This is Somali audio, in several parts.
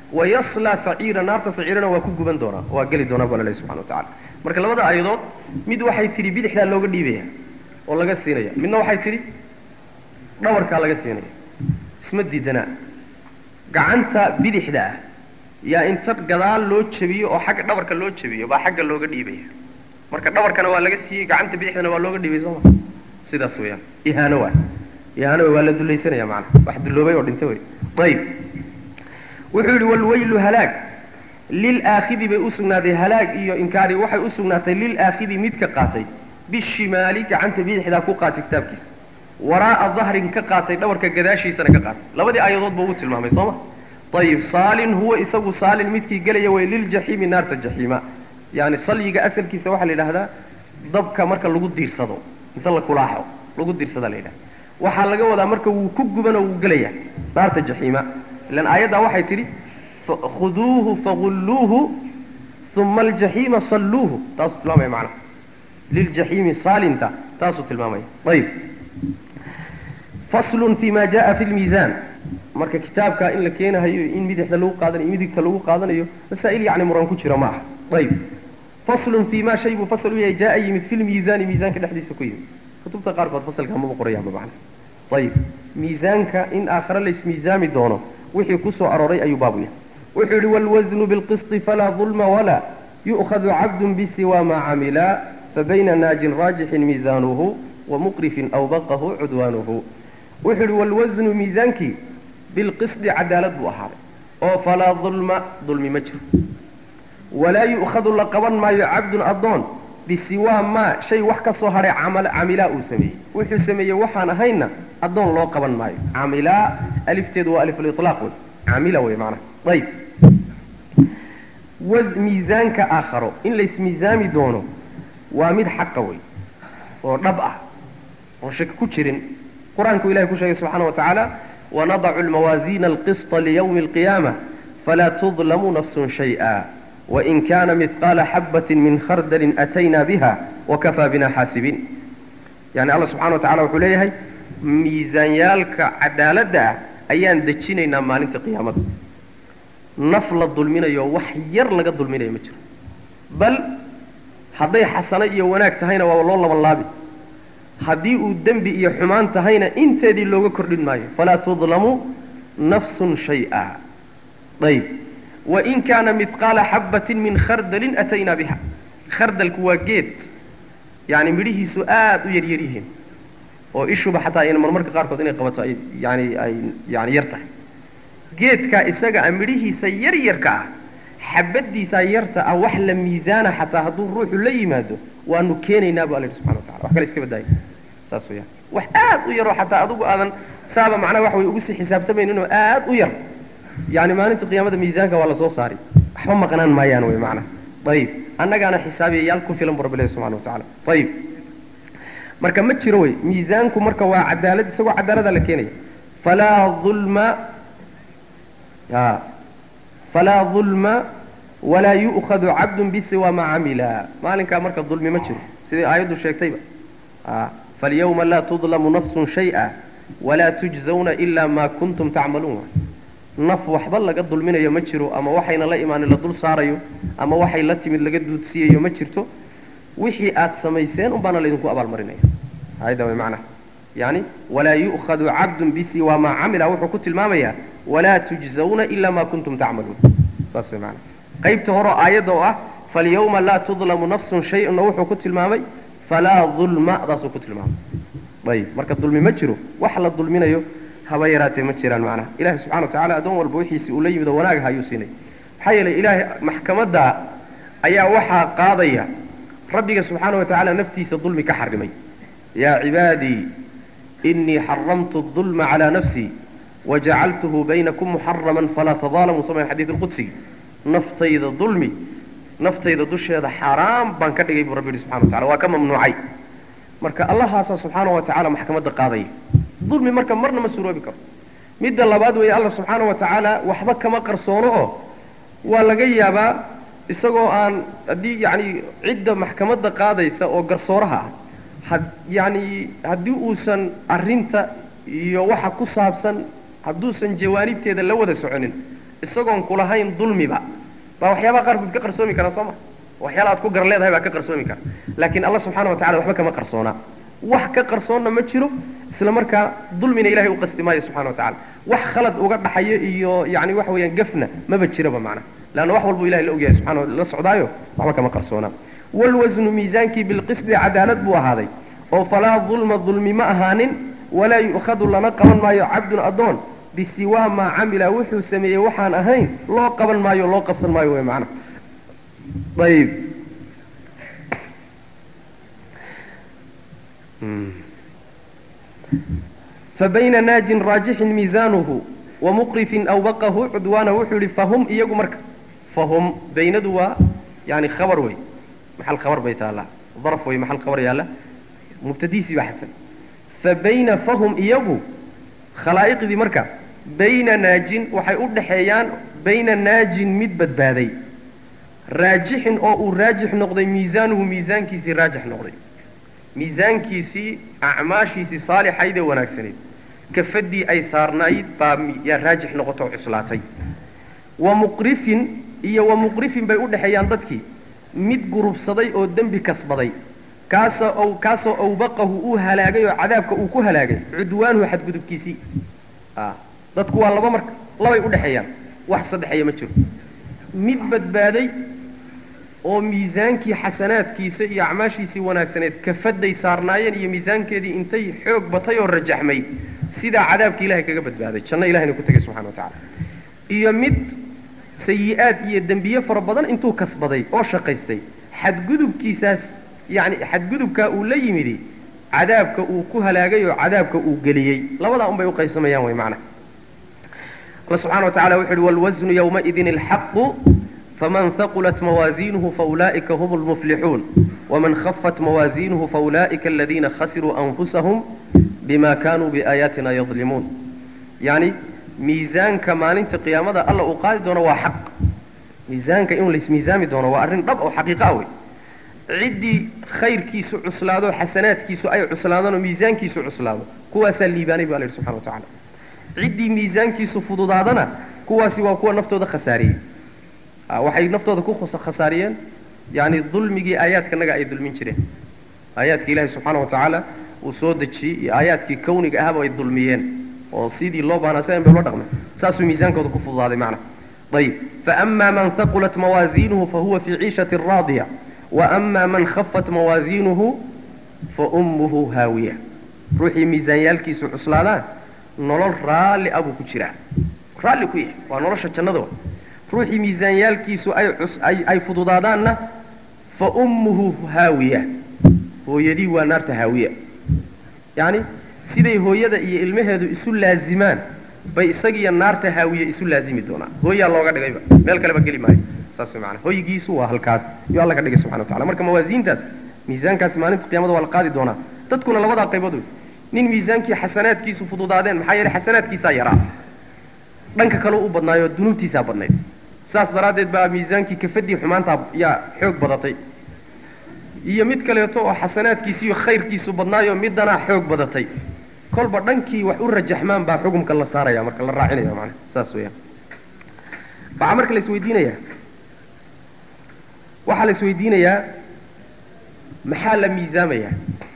wayaslaa saciira naarta saciirana waa ku guban doonaa waa geli doonaa baa la lehy subxana wa tacala marka labada aayadood mid waxay tidhi bidixdaa looga dhiibaya oo laga siinaya midna waxay tidhi dhabarkaa laga siinaya isma diidanaa gacanta bidixda ah yaa inta gadaal loo jabiyo oo xagga dhabarka loo jabiyo baa xagga looga dhiibaya marka dhabarkana waa laga siiyey gacanta bidixdana waa looga dhiibay sooma sidaas weeyaan ihaano waa ihaano waa la dulaysanaya macana wax dulloobay oo dhintay wey ayib wuxuu yidhi walwaylu halaag lilaakhidi bay u sugnaaday halaag iyo inkaari waxay u sugnaatay lilaakhidi midka qaatay bishimaali gacanta bidixdaa ku qaatay kitaabkiisa waraa'a dahrin ka qaatay dhabarka gadaashiisana ka qaatay labadii aayadood buu u tilmaamay sooma ayib saalin huwa isagu saalin midkii gelaya way liljaxiimi naarta jaxiima yani salyiga asalkiisa waxaa la yidhaahdaa dabka marka lagu diirsado inta la kulaaxo lagu diirsada la yidhahda waxaa laga wadaa marka wuu ku gubanoo wuu gelaya naarta jaxiima ilan aayaddaa waxay tidhi khuduuhu fagulluuhu uma aljaxiima salluuhu taasuu tilmaamaya macnaha liljaxiimi saalinta taasuu tilmaamaya ayib faslun fi ma jaa fi lmiisaan marka kitaabka in la keenahayo in midixda lagu qaadanayo midigta lagu qaadanayo masaa'il yacni muran ku jira ma aha ayib faslun fi ma shay buu fasal u yahay jaa yimid fi lmiisaani miisaanka dhexdiisa ku yimid kutubta qaarkood fasalka maba qorayaanba macna ayib miisaanka in aakhare laysmiisaami doono wixii ku soo arooray ayuu baabu yahay wuxuu yidhi waalwasnu bilqisti falaa dulma walaa yu'khadu cabdun bisiwa maa camila fabayna naajin raajixin miisaanuhu wamuqrifin awbaqahu cudwaanuhu wuxuu yidhi waalwasnu miisaankii bilqisdi cadaalad buu ahaaday oo falaa dulma dulmi ma jiro walaa yu'khadu la qaban maayo cabdun addoon bisiwaa maa shay wax ka soo hadhay camilaa uu sameeyey wuxuu sameeyey waxaan ahaynna addoon loo qaban maayo camilaa alifteedu waa alifuliطlaaq wey camila wey macnaha ayib miisaanka aakharo in laysmiisaami doono waa mid xaqa wey oo dhab ah oo shaki ku jirin qur-aanku ilahay ku sheegay subxaana wa tacaala wanadacu lmawaasiina alqisطa liyawmi alqiyaama falaa tudlamu nafsun shayئa wain kana midqaala xabati min khardalin atayna biha wakafaa bina xaasibiin yani alla subxana wa tacala wuxuu leeyahay miisaanyaalka cadaaladda ah ayaan dejinaynaa maalinta qiyaamada naf la dulminayo wax yar laga dulminayo ma jiro bal hadday xasano iyo wanaag tahayna waaba loo laban laabi haddii uu dembi iyo xumaan tahayna inteedii looga kordhin maayo falaa tudlamu nafsun shay'a ayb wain kaana midqaala xabbatin min khardalin ataynaa biha khardalku waa geed yani midhihiisu aad u yaryar yihiin oo ishuba xataa ayna marmarka qaarkood inay qabato ay yani ay yani yar tahay geedkaa isaga a midhihiisa yar yarka ah xabadiisaa yarta ah wax la miisaana xataa hadduu ruuxu la yimaado waanu keenaynaa bu alla yidhi subxana watacala wax kale iska badaayo saas weyaan wax aad u yaroo xataa adigu aadan saaba macnaha waxa way ugu sii xisaabtamayninoo aad u yar yani maalinta qiyaamada miisaanka waa lasoo saari waxba maqnaan maayaan wey macnaha ayib annagaana xisaabiyayaal ku filan bu rabbi ilahi subxana wa tacala ayib marka ma jiro wey miisaanku marka waa cadaalad isagoo cadaalada la keenaya falaa ulma falaa dulma walaa yu'khadu cabdun bisiwa ma camila maalinkaa marka dulmi ma jiro sidai aayaddu sheegtayba falyawma laa tudlamu nafsun shay'a walaa tujzawna ila ma kuntum tacmaluun naf waxba laga dulminayo ma jiro ama waxayna la imaanin la dul saarayo ama waxay la timid laga duudsiiyayo ma jirto wixii aad samayseen un baana laydinku abaalmarinaya ayada way macnaha yani walaa yu'khadu cabdun bisiwa maa camila wuxuu ku tilmaamayaa walaa tujzawna ila ma kuntum tacmaluun saas way macnaha qaybta hore aayadda oo ah falyawma laa tudlamu nafsun shay-una wuxuu ku tilmaamay falaa dulma daasuu ku tilmaamay ayib marka dulmi ma jiro wax la dulminayo haba yaraatee ma jiraan macnaha ilahi subxana wa tacala addoon walba wixiisii uu la yimid oo wanaagaha ayuu siinay maxaa yeelay ilaahay maxkamadda ayaa waxaa qaadaya rabbiga subxaana wa tacaala naftiisa dulmi ka xarimay yaa cibaadii inii xaramtu dulma calaa nafsii wajacaltuhu baynakum muxaraman falaa tadaalamuu samayn xadiid lqudsi naftayda dulmi naftayda dusheeda xaaraam baan ka dhigay buu rabbi yihi subxana wa tacala waa ka mamnuucay marka allahaasaa subxaana wa tacaala maxkamadda qaadaya dulmi marka marna ma suroobi karo midda labaad weeye alla subxaana wa tacaala waxba kama qarsoono oo waa laga yaabaa isagoo aan haddii yacni cidda maxkamadda qaadaysa oo garsooraha ah had yacni haddii uusan arrinta iyo waxa ku saabsan hadduusan jawaanibteeda la wada soconin isagoon kulahayn dulmiba baa waxyaabaha qaarkood ka qarsoomi kara soo ma waxyaala aad ku gar leedahay baa ka qarsoomi kara laakiin alla subxana wa tacala waxba kama qarsoonaa wax ka qarsoonna ma jiro isla markaa dulmina ilahay u qasti maayo subxana wa tacala wax khalad uga dhaxayo iyo yani waxa weeyaan gafna maba jiraba macna leanna wax walbu ilahay la ogyahay subxana la socdaayo waxba kama qarsoonaa waalwasnu miisaankii bilqisdi cadaalad buu ahaaday oo falaa dulma dulmi ma ahaanin walaa yu'khadu lana qaban maayo cabdun addoon bisiwaa maa camila wuxuu sameeyey waxaan ahayn loo qaban maayo loo qabsan maayo wey macna ayib fabayna naajin raajixin miisaanuhu wamuqrifin awbaqahu cudwaana wuxuu yihi fahum iyagu marka fahum baynadu waa yani khabar wey maxal khabar bay taallaa daraf wey maxal khabar yaalla mubtadiisii baa xadsan fabayna fahum iyagu khalaa'iqdii marka bayna naajin waxay u dhaxeeyaan bayna naajin mid badbaaday raajixin oo uu raajix noqday miisaanuhu miisaankiisii raajix noqday miisaankiisii acmaashiisii saalixayd ee wanaagsanayd kafadii ay saarnayd baa yaa raajix noqoto oo cuslaatay wa muqrifin iyo wa muqrifin bay u dhexeeyaan dadkii mid gurubsaday oo dembi kasbaday kaasoo kaasoo awbaqahu uu halaagay oo cadaabka uu ku halaagay cudwaanuhu xadgudubkiisii dadku waa laba marka labay u dhexeeyaan wax saddexeeya ma jiro mid badbaaday oo miisaankii xasanaadkiisa iyo acmaashiisii wanaagsaneed kafaday saarnaayeen iyo miisaankeedii intay xoog batay oo rajaxmay sidaa cadaabka ilahay kaga badbaaday janno ilahayna ku tegay subxana wa tacala iyo mid sayi-aad iyo dembiye fara badan intuu kasbaday oo shaqaystay xadgudubkiisaas yani xadgudubkaa uu la yimidi cadaabka uu ku halaagay oo cadaabka uu geliyey labadaa un bay uqaybsamayaan way macna alla subxana wa tacala wuxu uhi wاlwasnu ywmaidin اlxaqu faman haqulat mawaaziinuhu faulaa'ika hum اlmuflixuun waman khafat mawaaziinuhu faulaa'ika aladiina khasiruu anfusahum bima kanuu biaayaatina yadlimuun yani miisaanka maalinta qiyaamada alla uu qaadi doono waa xaq miisaanka in laismiisaami doono waa arrin dhab oo xaqiiqa wey ciddii khayrkiisu cuslaado xasanaadkiisu ay cuslaadaan oo miisaankiisu cuslaado kuwaasaa liibaanay bu alla yidhi subxana wa tacala ciddii miisaankiisu fududaadana kuwaasi waa kuwa naftooda khasaariyey waxay naftooda ku khasaariyeen yani dulmigii aayaadkanaga ay dulmin jireen aayaadka ilaahi subxaana wa tacaala uu soo dejiyey iyo aayaadkii kawniga ahaba ay dulmiyeen oo sidii loo baanaa sidan bay ula dhaqmeen saasuu miisaankooda ku fududaaday macna ayib faama man haqulat mawaaziinuhu fahuwa fii ciishati raadiya waama man khafat mawaaziinuhu faummuhu haawiya ruuxii miisaanyaalkiisu cuslaadaan nolol raalli abuu ku jiraa raalli ku yahay waa nolosha jannada wa ruuxii miisaanyaalkiisu ay ay fududaadaanna fa ummuhu haawiya hooyadii waa naarta haawiya yacni siday hooyada iyo ilmaheedu isu laazimaan bay isagiiyo naarta haawiye isu laazimi doonaan hooyaa looga dhigayba meel kaleba geli maayo saas way maanaa hoygiisu waa halkaas iyo alla ka dhigay subxana wa tacala marka mawaasiintaas miisaankaasi maalinta qiyamada waa la qaadi doonaa dadkuna labadaa qaybood wey nin miisaankii xasanaadkiisu fududaadeen maxaa yeelay xasanaadkiisaa yaraa dhanka kaleu u badnaayo dunuubtiisaa badnayd saas daraaddeed baa miisaankii kafadii xumaantaa yaa xoog badatay iyo mid kaleeto oo xasanaadkiisi iyo khayrkiisu badnaayo middanaa xoog badatay kolba dhankii wax u rajaxmaan baa xukumka la saaraya marka la raacinaya macana saas weeyaan waxaa marka la isweydiinayaa waxaa la isweydiinayaa maxaa la miisaamayaa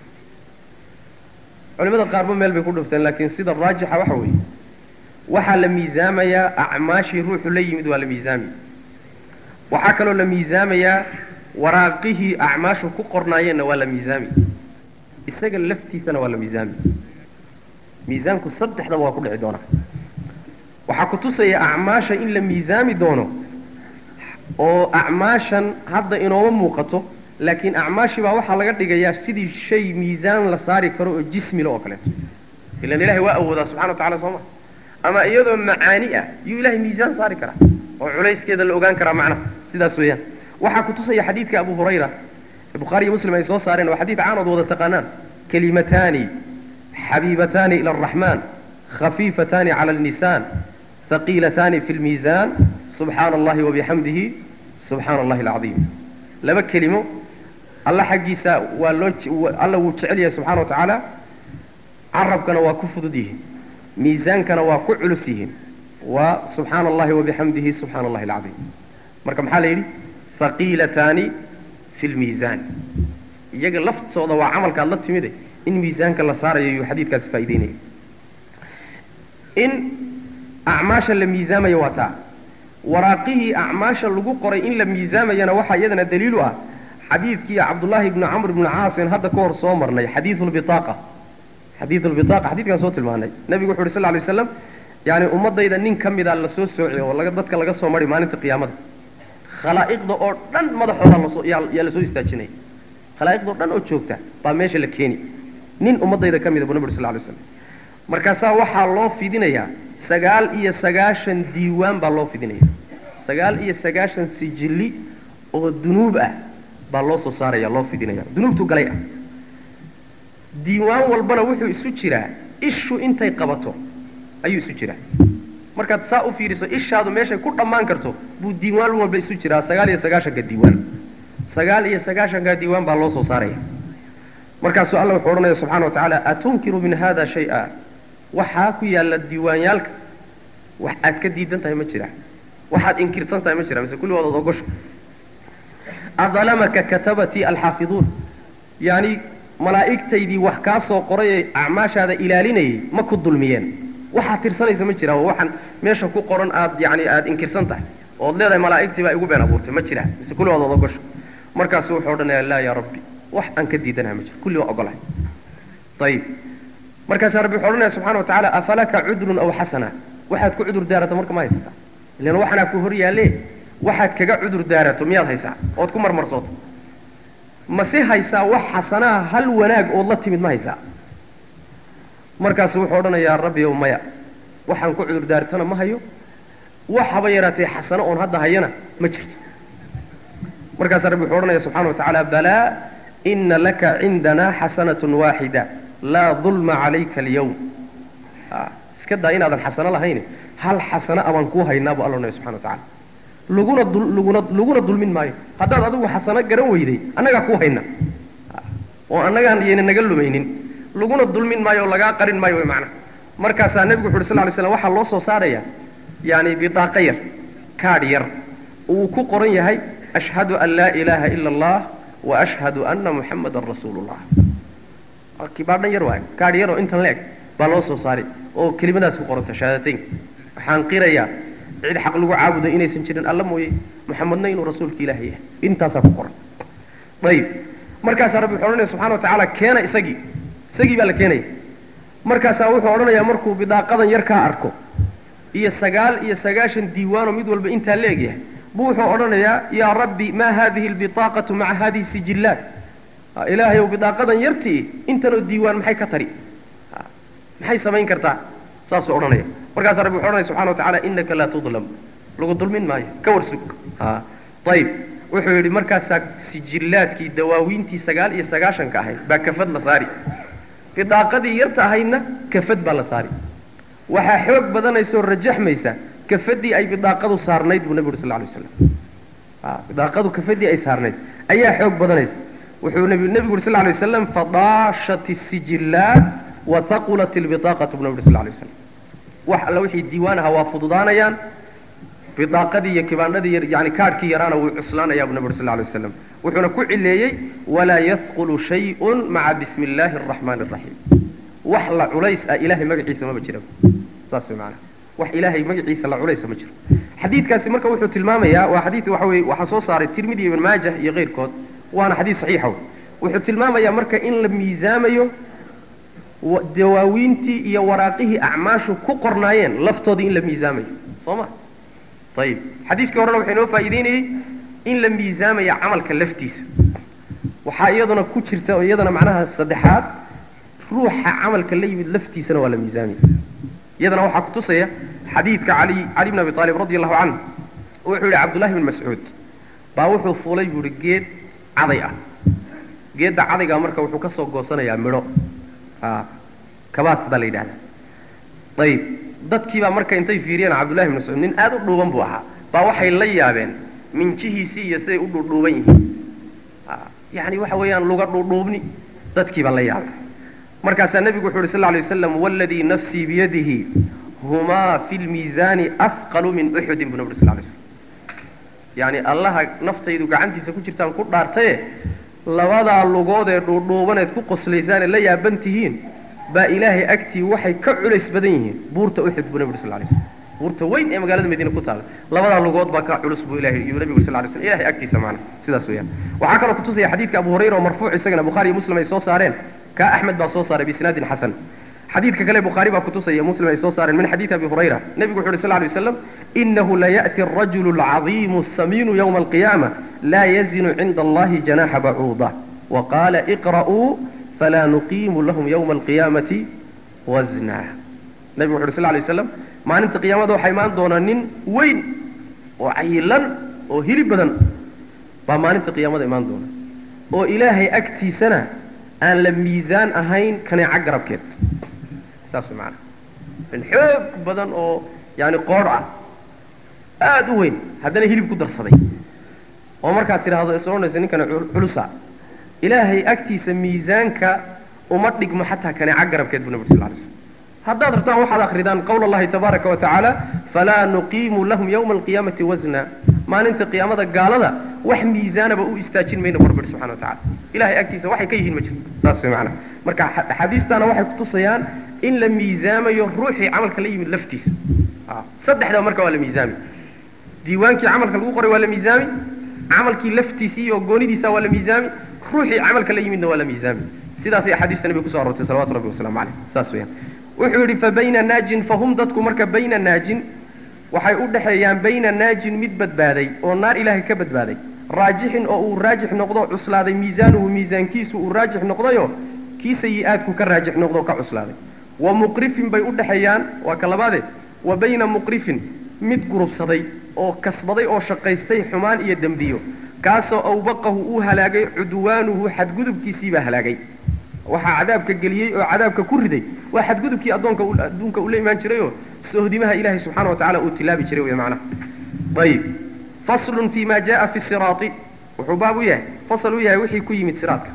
culimada qaarba meel bay ku dhufteen laakiin sida raajixa waxa weeye waxaa la miisaamayaa acmaashii ruuxu la yimid waa la miisaami waxaa kaloo la miisaamayaa waraaqihii acmaashu ku qornaayeenna waa la miisaami isaga laftiisana waa la miisaami miisaanku saddexdaba waa ku dhici doonaa waxaa ku tusaya acmaasha in la miisaami doono oo acmaashan hadda inooma muuqato laakiin acmaashii baa waxaa laga dhigayaa sidii shay miisaan la saari karo oo jismile oo kaleeto ilan ilahay waa awoodaa subxana wa tacala soo ma ama iyadoo macaani ah yuu ilahay miisaan saari karaa oo culayskeeda la ogaan karaa macnaha sidaas weeyaan waxaa ku tusaya xadiidka abu hurayra ee bukhaari iyo muslim ay soo saareen waa xadiid caanood wada taqaanaan kalimataani xabiibataani ila araxmaan khafiifataani cala alnisaan haqiilataani fi lmiisaan subxaana allahi wabixamdihi subxaana allahi alcadiim laba kelimo alla xaggiisa waa loo alla wuu jecel yahay subxana wa tacaala carabkana waa ku fudud yihiin miisaankana waa ku culus yihiin waa subxaana allahi wabixamdihi subxaana allahi alcadiim marka maxaa la yidhi haqiilataani fi lmiisaan iyaga laftooda waa camalka aad la timide in miisaanka la saarayo yuu xadiidkaasi faa'ideynaya in acmaasha la miisaamayo waa taa waraaqihii acmaasha lagu qoray in la miisaamayana waxaa iyadana daliilu ah xadiidkii cabdullaahi ibni camr ibni caasin hadda ka hor soo marnay xadiidu lbitaaqa xadiidu lbitaaqa xadiidkaan soo tilmaanay nebigu wuxu uhi sal lay waslam yani ummadayda nin ka mida lasoo soociy oo laga dadka laga soo mari maalinta qiyaamada khalaa'iqda oo dhan madaxooda lasoo yaa lasoo istaajinaya khalaa'iqda oo dhan oo joogta baa meesha la keeni nin ummadayda ka mida buu nabi uri sal lay slam markaasaa waxaa loo fidinayaa sagaal iyo sagaashan diiwaan baa loo fidinaya sagaal iyo sagaashan sijilli oo dunuub ah baa loo soo saaraya loo fidinaya dunuubtu galay ah diiwaan walbana wuxuu isu jiraa ishu intay qabato ayuu isu jiraa markaad saa u fiiriso ishaadu meeshay ku dhammaan karto buu diiwaan walba isu jiraa sagaal iyo sagaashanka diiwaan sagaal iyo sagaashanka diiwaan baa loo soo saaraya markaasuu alla wuxuu odhanaya subxana wa tacaala atunkiru min hada shay-a waxaa ku yaalla diiwaanyaalka wax aad ka diidan tahay ma jira waxaad inkirsan tahay ma jira mise kulligood ood ogosha adalamaka katabatii alxaafiduun yani malaa'igtaydii wax kaa soo qoray ee acmaashaada ilaalinayay ma ku dulmiyeen waxaad tirsanaysa ma jira waxaan meesha ku qoran aad yani aada inkirsan tahay ood leedahay malaa'igtii baa igu been abuurtay ma jira mise kulligood ood ogosha markaasu wuxuu odhanaya laa yaa rabbi wax aan ka diidanaha ma jiro kulli waa ogolahay ayib markaasaa rabbi wuxuu odhanaya subxana wa tacala afalaka cudrun aw xasana waxaad ku cudur daarato marka ma haysataa ilan waxanaa ku hor yaalle waxaad kaga cudur daarato miyaad haysaa ood ku marmarsooto mase haysaa wax xasanaha hal wanaag ood la timid ma haysaa markaasu wuxuu odhanayaa rabbi ow maya waxaan ku cudur daartana ma hayo wax haba yaraatee xasano oon hadda hayana ma jirto markaasaa rabbi wuxuu odhanaya subxana wa tacaala balaa ina laka cindanaa xasanatun waaxida laa dulma calayka alyawm iska daa inaadan xasano lahayne hal xasano abaan kuu haynaa buu alla odhanaya subxana wa tacala laguna laguna laguna dulmin maayo haddaad adigu xasano garan weyday annagaa kuu hayna oo annagaan yayna naga lumaynin laguna dulmin maayo oo lagaa qarin maayo way macnaha markaasaa nebigu wuxu uhi sal ly slam waxaa loo soo saaraya yani bidaaqa yar kaadh yar uu ku qoran yahay ashhadu an laa ilaaha ila allah wa ashhadu anna muxamadan rasuulu llah kibaadhan yar waayo kaadh yar oo intan leeg baa loo soo saaray oo kelimadaas ku qoranta shahaadateyn waxaan qirayaa cid xaq lagu caabudo inaysan jirin alla mooye muxamedna inuu rasuulka ilaahay yahay intaasaa ku qoran ayib markaasaa rabbi wuxuu odhanaya subxana wa tacaala keena isagii isagii baa la keenaya markaasaa wuxuu odhanayaa markuu bidaaqadan yar kaa arko iyo sagaal iyo sagaashan diiwaanoo mid walba intaa la egyahay buu wuxuu odhanayaa yaa rabbi maa hadihi albiaaqatu maca hadihi sijillaat ilaahayow bidaaqadan yartii intanoo diiwaan maxay ka tari maxay samayn kartaa saasuu odhanaya markaasaa rabbi wuxu odhanaya subxana wa tacala inaka laa tudlam lagu dulmin maayo ka warsug ayib wuxuu yidhi markaasaa sijillaadkii dawaawiintii sagaal iyo sagaashanka ahayd baa kafad la saari bidaaqadii yarta ahaydna kafad baa la saari waxaa xoog badanaysoo rajaxmaysa kafadii ay bidaaqadu saarnayd buu nabi uri sal lay waslam bidaaqadu kafadii ay saarnayd ayaa xoog badanaysa wuxuu nebigu uri sal lay wasalam fadaashat isijillaat wa haqulat ilbidaaqatu bu nabi uri sal lay waslam wax alla wixii diiwaan ahaa waa fududaanayaan bidaaqadii iyo kibaandhadii yani kaadhkii yaraana wuu cuslaanayaa buu nabi uri sal lay waslam wuxuuna ku cileeyey walaa yadqulu shayun maca bismi illaahi araxmaani araxiim wax la culays ah ilahay magaciisa maba jira saas way maanaa wax ilaahay magaciisa la culaysa ma jiro xadiidkaasi marka wuxuu tilmaamayaa waa xadiid waxa weye waxaa soo saaray tirmidi ibn maajah iyo keyrkood waana xadiid saxiixa wey wuxuu tilmaamayaa marka in la miisaamayo dawaawiintii iyo waraaqihii acmaashu ku qornaayeen laftoodii in la miisaamayo soo ma ayib xadiiskii horena waxay noo faa'iideynayey in la miisaamaya camalka laftiisa waxaa iyaduna ku jirta oo iyadana macnaha saddexaad ruuxa camalka la yimid laftiisana waa la miisaamaya iyadana waxaa kutusaya xadiidka ali cali bn abi aalib radi allahu canhu wuxuu yihi cabdullahi bn mascuud baa wuxuu fuulay buu ihi geed caday ah geedda cadaygaa marka wuxuu ka soo goosanayaa midho kabaas baa la yidhahda ayib dadkiibaa marka intay fiiriyeen cabdullahi bn mascuud nin aad u dhuuban buu ahaa baa waxay la yaabeen minjihiisii iyo siday u dhuudhuuban yihiin yani waxa weeyaan luga dhuudhuubni dadkiibaa la yaabay markaasaa nebigu wuxu uhi sal lay waslam waladii nafsii biyadihi humaa fi lmiisaani afqalu min uxudin bu nabri sal lay slm yacni allaha naftaydu gacantiisa ku jirtaan ku dhaartaye labadaa lugood ee dhuudhuubaneed ku qoslaysaan ee la yaaban tihiin baa ilaahay agtii waxay ka culays badan yihiin buurta uxud buu nabi sal lay slm buurta weyn ee magaalada madiine ku taala labadaa lugood baa ka culus buu ilahay yuu nabigu sal lay slm ilahay agtiisa maana sidaas weeyaan waxaa kaloo kutusaya xadiidka abu hurayra oo marfuuc isagana bukhaari iyo muslim ay soo saareen kaa axmed baa soo saaray bisnaadin xasan xadiidka kale bukhaari baa kutusaya muslim ay soo saareen min xadiidi abi hurayra nebigu wuxu uhi sal lay waslam inahu laya'ti arajulu alcadiimu asamiinu yowma alqiyaama laa yazinu cinda allahi janaxa bacuuda waqaala iqra'uu falaa nuqiimu lahum yowma alqiyaamati wasna nebigu wuxu uhi sal lay waslam maalinta qiyaamada waxaa imaan doonaa nin weyn oo cayilan oo hilib badan baa maalinta qiyaamada imaan doona oo ilaahay agtiisana aan la miisaan ahayn kaneeca garabkeed saas way macanaa nin xoog badan oo yaani qoodh ah aada u weyn haddana hilib ku darsaday oo markaad tidhaahdo is odhanaysa ninkana culusa ilaahay agtiisa miisaanka uma dhigmo xataa kaneeca garabkeed bu nabi sal lay slm haddaad rabtaan waxaad akridaan qawla allahi tabaaraka wa tacaala falaa nuqiimu lahum yawma alqiyaamati wasna maalinta qiyaamada gaalada wax miisaanaba u istaajin mayno barbir subxana wa tacala ilahay agtiisa waxay ka yihiin ma jirto saas way macana marka axaadiistaana waxay kutusayaan in la miisaamayo ruuxii camalka la yimid laftiisa saddexdaba marka waa la miisaami diiwaankii camalka lagu qoray waa la miisaami camalkii laftiisii iyo goonidiisa waa la miisaami ruuxii camalka la yimidna waa la miisaami sidaasay axaadiista nabiga kuso arortay salawatu rabbi wasalamu caleyh saas weyaan wuxuu yidhi fa bayna naajin fahum dadku marka bayna naajin waxay u dhexeeyaan bayna naajin mid badbaaday oo naar ilaahay ka badbaaday raajixin oo uu raajix noqdo cuslaaday miisaanuhu miisaankiisu uu raajix noqdayo kii sayi-aadku ka raajix noqdo ka cuslaaday wa muqrifin bay u dhexeeyaan waa ka labaade wa bayna muqrifin mid gurubsaday oo kasbaday oo shaqaystay xumaan iyo dembiyo kaasoo awbaqahu uu halaagay cudwaanuhu xadgudubkiisii baa halaagay waxaa cadaabka geliyey oo cadaabka ku riday waa xadgudubkii addoonka adduunka ula imaan jirayoo sohdimaha ilaahay subxana wa tacala uu tilaabi jiray wey macnaha ayib faslun fi ma jaa fi siraati wuxuu baab u yahay fasal u yahay wixii ku yimid siraadka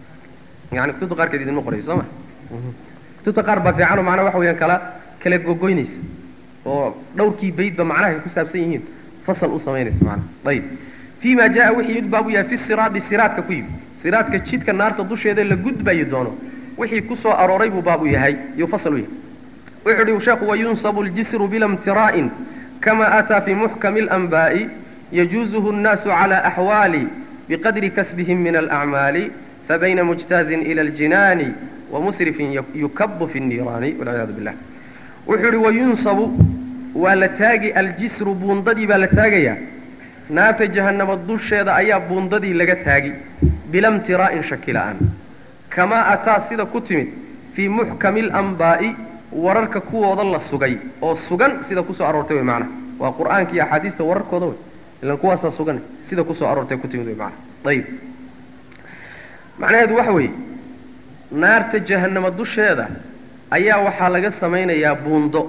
yani kutubta qaarkeed idinma qorayo soo ma kutubta qaar baa fiicanoo macnaha waxa weyaan kala kala gogoynaysa oo dhowrkii baydba macnaha ay ku saabsan yihiin fasal u samaynaysa macnaha ayib fi ma jaa wixii yimid baab u yahay fi siraadi siraadka ku yimid siraadka jidka naarta dusheeda la gudbayi doono wixii ku soo arooray buu baab u yahay yuu fasal u yahay wuxuu uhi sheekhu wayunsabu ljisru bila mtiraa'in kama ataa fi muxkami اlanbaa'i yajuuzuhu الnaasu cala axwaali biqadri kasbihim min alacmaali fabayna mujtaazin ila aljinaani wamusrifin yukabu fi الniiraani walciyaadu billah wuxuu ihi wayunsabu waa la taagi aljisru buundadii baa la taagayaa naarta jahannama dusheeda ayaa buundadii laga taagi bila mtiraa'in shaki la'aan kamaa ataa sida ku timid fii muxkami alanbaa'i wararka kuwooda la sugay oo sugan sida kusoo aroortay wey macnaha waa qur'aanka iyo axaadiista wararkooda wey ilan kuwaasaa sugan sida kusoo aroortay ku timid wey macnaha ayib macnaheedu waxa weeye naarta jahannama dusheeda ayaa waxaa laga samaynayaa buundo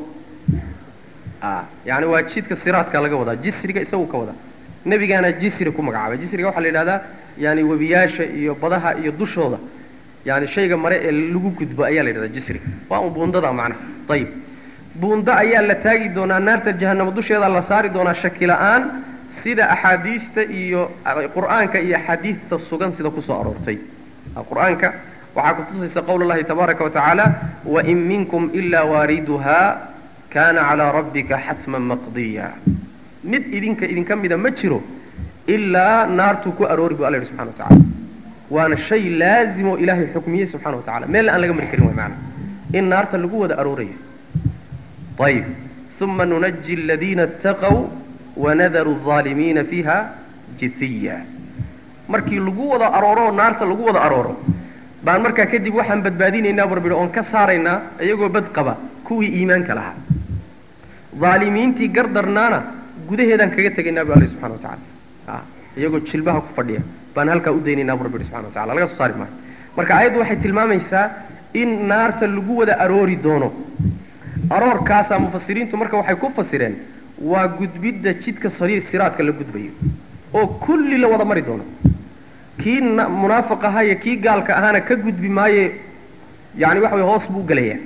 a yani waa jidka siraadka laga wadaa jisriga isagu ka wadaa nebigaana jisri ku magacaabay jisriga waxaa la yidhahdaa yani webiyaasha iyo badaha iyo dushooda yani shayga mare ee lagu gudbo ayaa la yidhahdaa jisriga waa un buundada macnaha ayib buundo ayaa la taagi doonaa naarta jahanamo dusheeda la saari doonaa shaki la-aan sida axaadiista iyo qur'aanka iyo axaadiista sugan sida kusoo aroortay qur-aanka waxaa kutusaysa qowl اllahi tabaaraka wa tacaala wain minkum ila waariduha kana calaa rabbika xatman maqdiya mid idinka idinka mida ma jiro ilaa naartuu ku aroori bu alla yidhi subxana wa tacala waana shay laazim oo ilaahay xukmiyey subxana wa tacala meel aan laga mari karin way maana in naarta lagu wada aroorayo ayib uma nunaji aladiina اtaqow wanadaru الظaalimiina fiiha jithiya markii lagu wada arooro oo naarta lagu wada arooro baan markaa kadib waxaan badbaadinaynaa barbidho oon ka saaraynaa iyagoo bad qaba kuwii iimaanka lahaa dhaalimiintii gardarnaana gudaheedaan kaga tegaynaa bu alla subxana wa tacala iyagoo jilbaha ku fadhiya baan halkaa u daynaynaa bu rabbi subxana wa tacala laga soo saari maayo marka ayaddu waxay tilmaamaysaa in naarta lagu wada aroori doono aroorkaasaa mufasiriintu marka waxay ku fasireen waa gudbidda jidka sariir siraadka la gudbayo oo kulli la wada mari doono kii munaafiq ahaa iyo kii gaalka ahaana ka gudbi maaye yani waxa way hoos buu gelayaa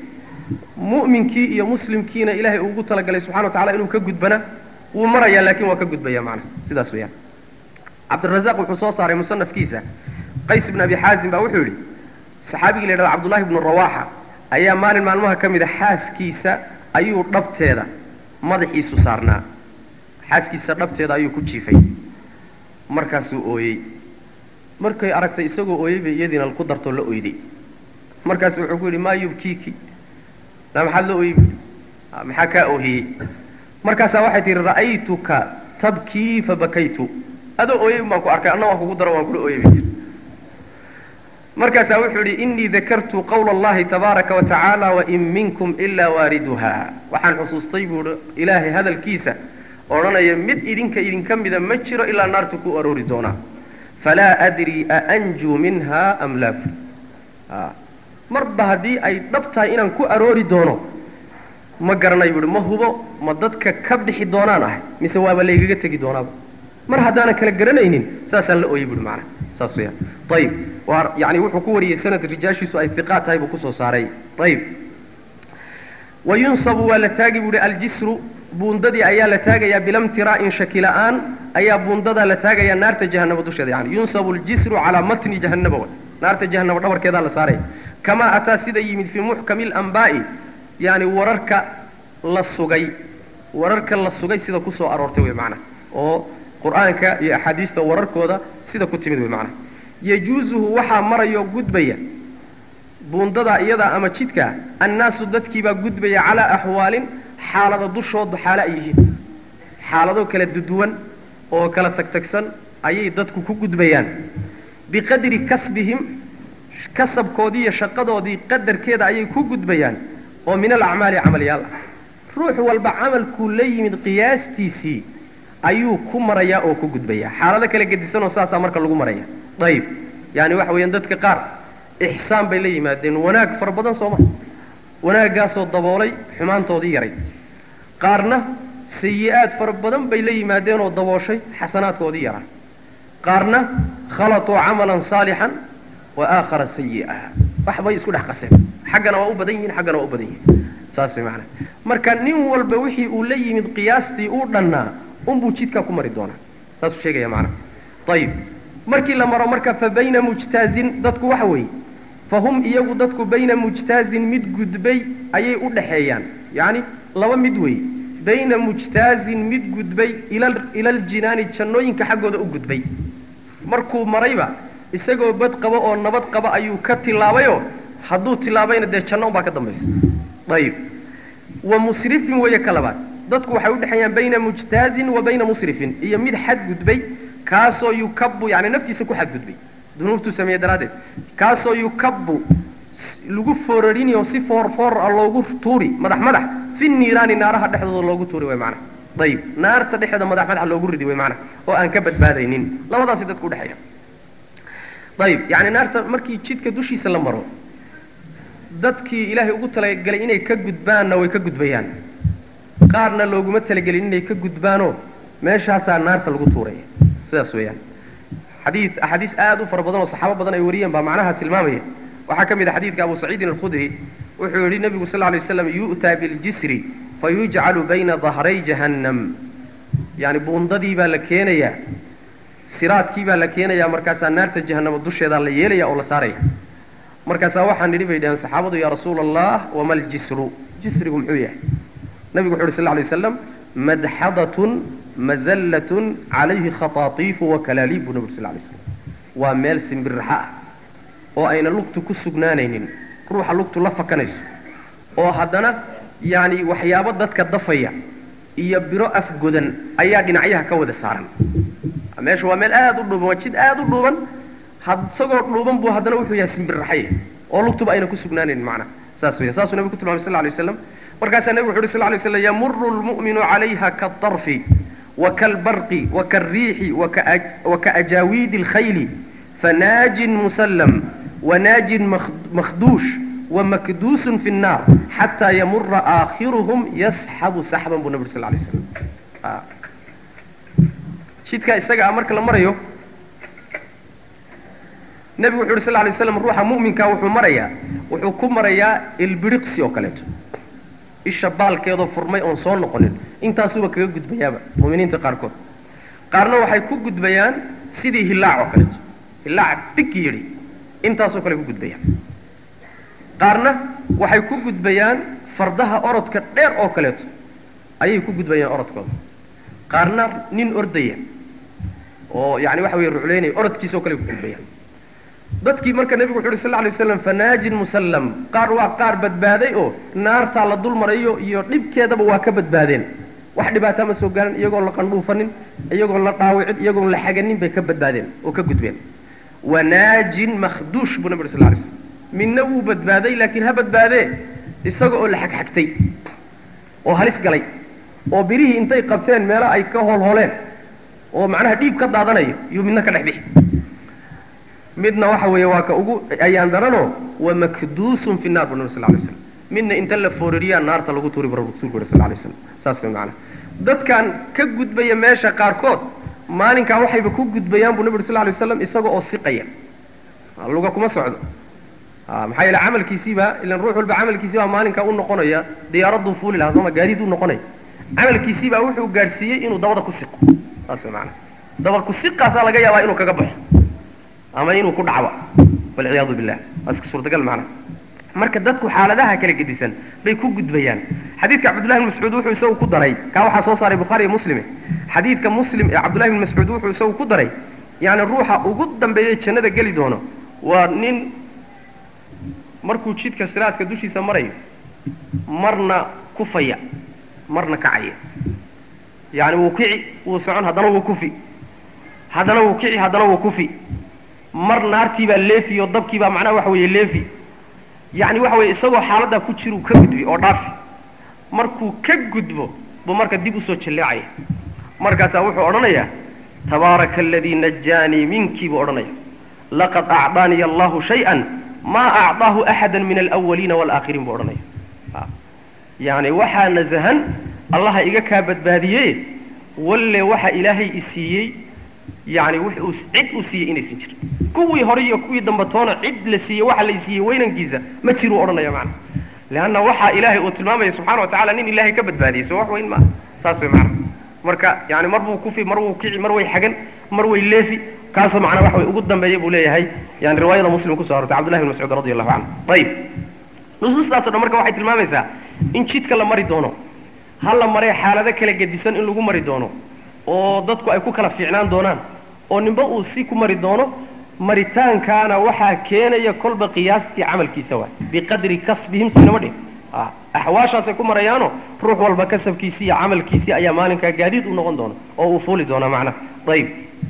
mu'minkii iyo muslimkiina ilaahay ugu talagalay subxana wa tacala inuu ka gudbana wuu marayaa laakiin waa ka gudbaya macnaha sidaas weeyaan cabdirazaaq wuxuu soo saaray musanafkiisa qays ibn abi xaazim baa wuxuu yidhi saxaabigii la yidhahdo cabdullahi ibnu rawaxa ayaa maalin maalmaha ka mid a xaaskiisa ayuu dhabteeda madaxiisu saarnaa xaaskiisa dhabteeda ayuu ku jiifay markaasuu ooyey markay aragtay isagoo ooyey bay iyadiina ku dartoo la oyday markaasu wuxuu ku yidhi maa yubkiiki na maxaad la ooyey maxaa kaa oohiyey markaasaa waxay tihi ra'aytuka tabkii fabakaytu adoo ooyey baan ku arkay anna waan kugu daro waan kula ooyey bay tii markaasaa wuxuu yidhi inii dakartu qawla allahi tabaaraka wa tacaala wain minkum ilaa waariduha waxaan xusuustay buu hi ilaahay hadalkiisa odhanaya mid idinka idinka mida ma jiro ilaa naartu ku aroori doonaa falaa adrii aanjuu minha am laa marba haddii ay dhab tahay inaan ku aroori doono ma garanay buuhi ma hubo ma dadka ka bixi doonaan ahay mise waaba laygaga tegi doonaaba mar haddaanan kala garanaynin saasaan la ooyey buuhi macana saas weyaan ayib waa yani wuxuu ku wariyey sanad rijaashiisu ay hiqaa tahay buu kusoo saaray ayib wa yunsabu waa la taagi buuhi aljisru buundadii ayaa la taagayaa bilamtiraa'in shaki la'aan ayaa buundadaa la taagayaa naarta jahanaba dusheeda yani yunsabu aljisru calaa matni jahannaba way naarta jahanaba dhabarkeedaa la saaraya kamaa ataa sida yimid fii muxkami lambaa'i yani wararka la sugay wararka la sugay sida kusoo aroortay wey macnaha oo qur'aanka iyo axaadiista wararkooda sida ku timid wey macnaha yajuusuhu waxaa marayoo gudbaya buundadaa iyadaa ama jidkaa annaasu dadkiibaa gudbaya calaa axwaalin xaalada dushooda xaalo ay yihiin xaalado kala duduwan oo kala tagtagsan ayay dadku ku gudbayaan biqadri kasbihim kasabkoodii iyo shaqadoodii qadarkeeda ayay ku gudbayaan oo min alacmaali camalyaal ah ruux walba camalkuu la yimid qiyaastiisii ayuu ku marayaa oo ku gudbayaa xaalado kala gedisanoo saasaa marka lagu maraya ayib yaani waxa weeyaan dadka qaar ixsaan bay la yimaadeen wanaag fara badan sooma wanaaggaasoo daboolay xumaantoodii yaray qaarna sayi-aad fara badan bay la yimaadeenoo dabooshay xasanaadkoodii yaraa qaarna khalatuu camalan saalixan wa aakhara sayi'a waxbay isku dhex qaseen xaggana waa u badan yihiin xaggana waa u badan yihiin saas way macanaha marka nin walba wixii uu la yimid qiyaastii uu dhannaa unbuu jidkaa ku mari doonaa saasuu sheegaya macanaha ayib markii la maro marka fa bayna mujtaazin dadku waxa weeye fa hum iyagu dadku bayna mujtaazin mid gudbay ayay u dhaxeeyaan yacni laba mid weeye bayna mujtaazin mid gudbay ila aljinaani jannooyinka xaggooda u gudbay markuu marayba isagoo bad qabo oo nabad qaba ayuu ka tilaabayoo hadduu tilaabayna dee janno unbaa ka dambaysa ayib wa musrifin weeye ka labaad dadku waxay udhexeeyaan bayna mujtaazin wa bayna musrifin iyo mid xadgudbay kaasoo yukabu yani naftiisa ku xadgudbay dunuubtuu sameeye daraaddeed kaasoo yukabu lagu foorarinayo si foor foor a loogu tuuri madax madax fi niiraani naaraha dhexdooda loogu tuuri way macana ayib naarta dhexeeda madax madax loogu ridi way macana oo aan ka badbaadaynin labadaasi dadku udhexeeya ayib yani naarta markii jidka dushiisa la maro dadkii ilaahay ugu talagelay inay ka gudbaanna way ka gudbayaan qaarna looguma talagelin inay ka gudbaanoo meeshaasaa naarta lagu tuuraya sidaas weeyaan xadii axaadiis aad u fara badan oo saxaabo badan ay wariyeen baa macnaha tilmaamaya waxaa ka mid a xadiidka abu saciidin alkhudri wuxuu yidhi nebigu sal lay slam yu'taa biljisri fayujcalu bayna dahray jahannam yani buundadii baa la keenayaa siraadkii baa la keenayaa markaasaa naarta jahannama dusheedaa la yeelaya oo la saaraya markaasaa waxaan nidhi bay dhaheen saxaabadu yaa rasuula allah wama ljisru jisrigu muxuu yahay nabigu wuxu uhi sal lay waslam madxadatun mazallatun calayhi khataatiifu wakalaaliib buu nabi ur sal lay slam waa meel simbirraxa ah oo ayna lugtu ku sugnaanaynin ruuxa lugtu la fakanayso oo haddana yani waxyaabo dadka dafaya iyo biro afgodan ayaa dhinacyaha ka wada saaran meesha waa meel aad u dhuuban waa jid aad u dhuuban isagoo dhuuban buu haddana wuxuu yahay simbirraxay oo lugtuba ayna ku sugnaanaynin macnaha saas weya saasuu nabigu ku tilmamay sal lay waslam markaasaa nebigu wuxu uhi sal lay slam yamuru lmu'minu calayha kaadarfi wakalbarqi wakalriixi wakaajawiidi alkhayli fanaajin musallam wanaajin makhduush wamakduusun fi nnaar xataa yamura aakhiruhum yasxabu saxban buu nabi ur sal lay slam jidkaa isaga ah marka la marayo nebigu wuxu uhi sal lay slam ruuxa mu'minkaa wuxuu marayaa wuxuu ku marayaa ilbiriqsi oo kaleeto isha baalkeedoo furmay oon soo noqonin intaasuba kaga gudbayaaba mu'miniinta qaarkood qaarna waxay ku gudbayaan sidii hillaac oo kaleeto hillaac big yidhi intaasoo kale ku gudbayaan qaarna waxay ku gudbayaan fardaha orodka dheer oo kaleeto ayay ku gudbayaan orodkooda qaarna nin ordaya oo yani waxa weye rucleynaya orodkiisoo kale ku gudbayaan dadkii marka nebigu wuxu uhi sal lay waslam fanaajin musallam qaar waa qaar badbaaday oo naartaa la dul marayo iyo dhibkeedaba waa ka badbaadeen wax dhibaataa ma soo gaaran iyagoon la qandhuufanin iyagoon la dhaawicin iyagoon la xaganin bay ka badbaadeen oo ka gudbeen wanaajin makhduush buu nabi uri sal lay slam midna wuu badbaaday laakiin ha badbaadee isaga oo la xagxagtay oo halis galay oo birihii intay qabteen meelo ay ka holholeen oo macnaha dhiib ka daadanayo iyuu midna ka dhex bixi midna waxa weeye waa ka ugu ayaan daranoo wa makduusun fi naar bu nabi sal lay slam midna inta la foorariyaa naarta lagu tuuri bu rasuulku yuri sal lay slam saas way macnaha dadkan ka gudbaya meesha qaarkood maalinkaa waxayba ku gudbayaan buu nabi uri sal lay waslam isaga oo siqaya luga kuma socdo maxaa yeele camalkiisiibaa ilan ruux walba camalkiisiibaa maalinkaa u noqonaya diyaaraduu fuuli lahaa sooma gaadiid u noqonaya camalkiisiibaa wuxuu gaadhsiiyey inuu dabada ku siqo saas way macnaha daba ku siqaasaa laga yaabaa inuu kaga baxo ama inuu ku dhacba walciyaadu billah waa iska suurtagal macnaha marka dadku xaaladaha kala gedisan bay ku gudbayaan xadiidka cabdullahi bn mascuud wuxuu isagu ku daray kaa waxaa soo saaray bukhaari iyo muslime xadiidka muslim ee cabdullahi bn mascuud wuxuu isagu ku daray yani ruuxa ugu dambeeyey jannada geli doono waa nin markuu jidka siraadka dushiisa marayo marna kufaya marna kacaya yani wuu kici wuu socon haddana wuu kufi haddana wuu kici haddana wuu kufi mar naartiibaa leefi oo dabkiibaa macnaha waxa weeye leefi yani waxa weye isagoo xaaladdaa ku jiruu ka gudbi oo dhaafi markuu ka gudbo buu marka dib usoo jalleecaya markaasaa wuxuu odhanayaa tabaaraka aladii najaanii minkii buu odhanaya laqad acdaaniya allahu shay-an maa acdaahu axada min alawaliina walaaakhiriin buu odhanaya yani waxaa nasahan allaha iga kaa badbaadiye walle waxa ilaahay i siiyey yani wuu cid uu siiyey inaysan jirin kuwii hore iyo kuwii dambe toona cid la siiyey waxa la siiyey weynankiisa ma jiruu odhanaya macana leanna waxaa ilaahay uu tilmaamaya subxana wa tacala nin ilaahay ka badbaadiyey soo wax weyn maaha saas way macana marka yani mar buu kufi mar wuu kici mar way xagan mar way leefi kaasoo macnaa waxa way ugu dambeeya buu leeyahay yani riwaayada muslim kuso arortay cabdullahi bn mascuud radi allahu canhu ayib nusuustaaso dhan marka waxay tilmaamaysaa in jidka la mari doono ha la maree xaalado kala gedisan in lagu mari doono oo dadku ay ku kala fiicnaan doonaan oo ninba uu si ku mari doono maritaankaana waxaa keenaya kolba qiyaastii camalkiisa waay biqadri kasbihim sinama dhin axwaashaasay ku marayaano ruux walba kasabkiisii iyo camalkiisii ayaa maalinkaa gaadiid u noqon doona oo uu fuuli doona macnaha ayib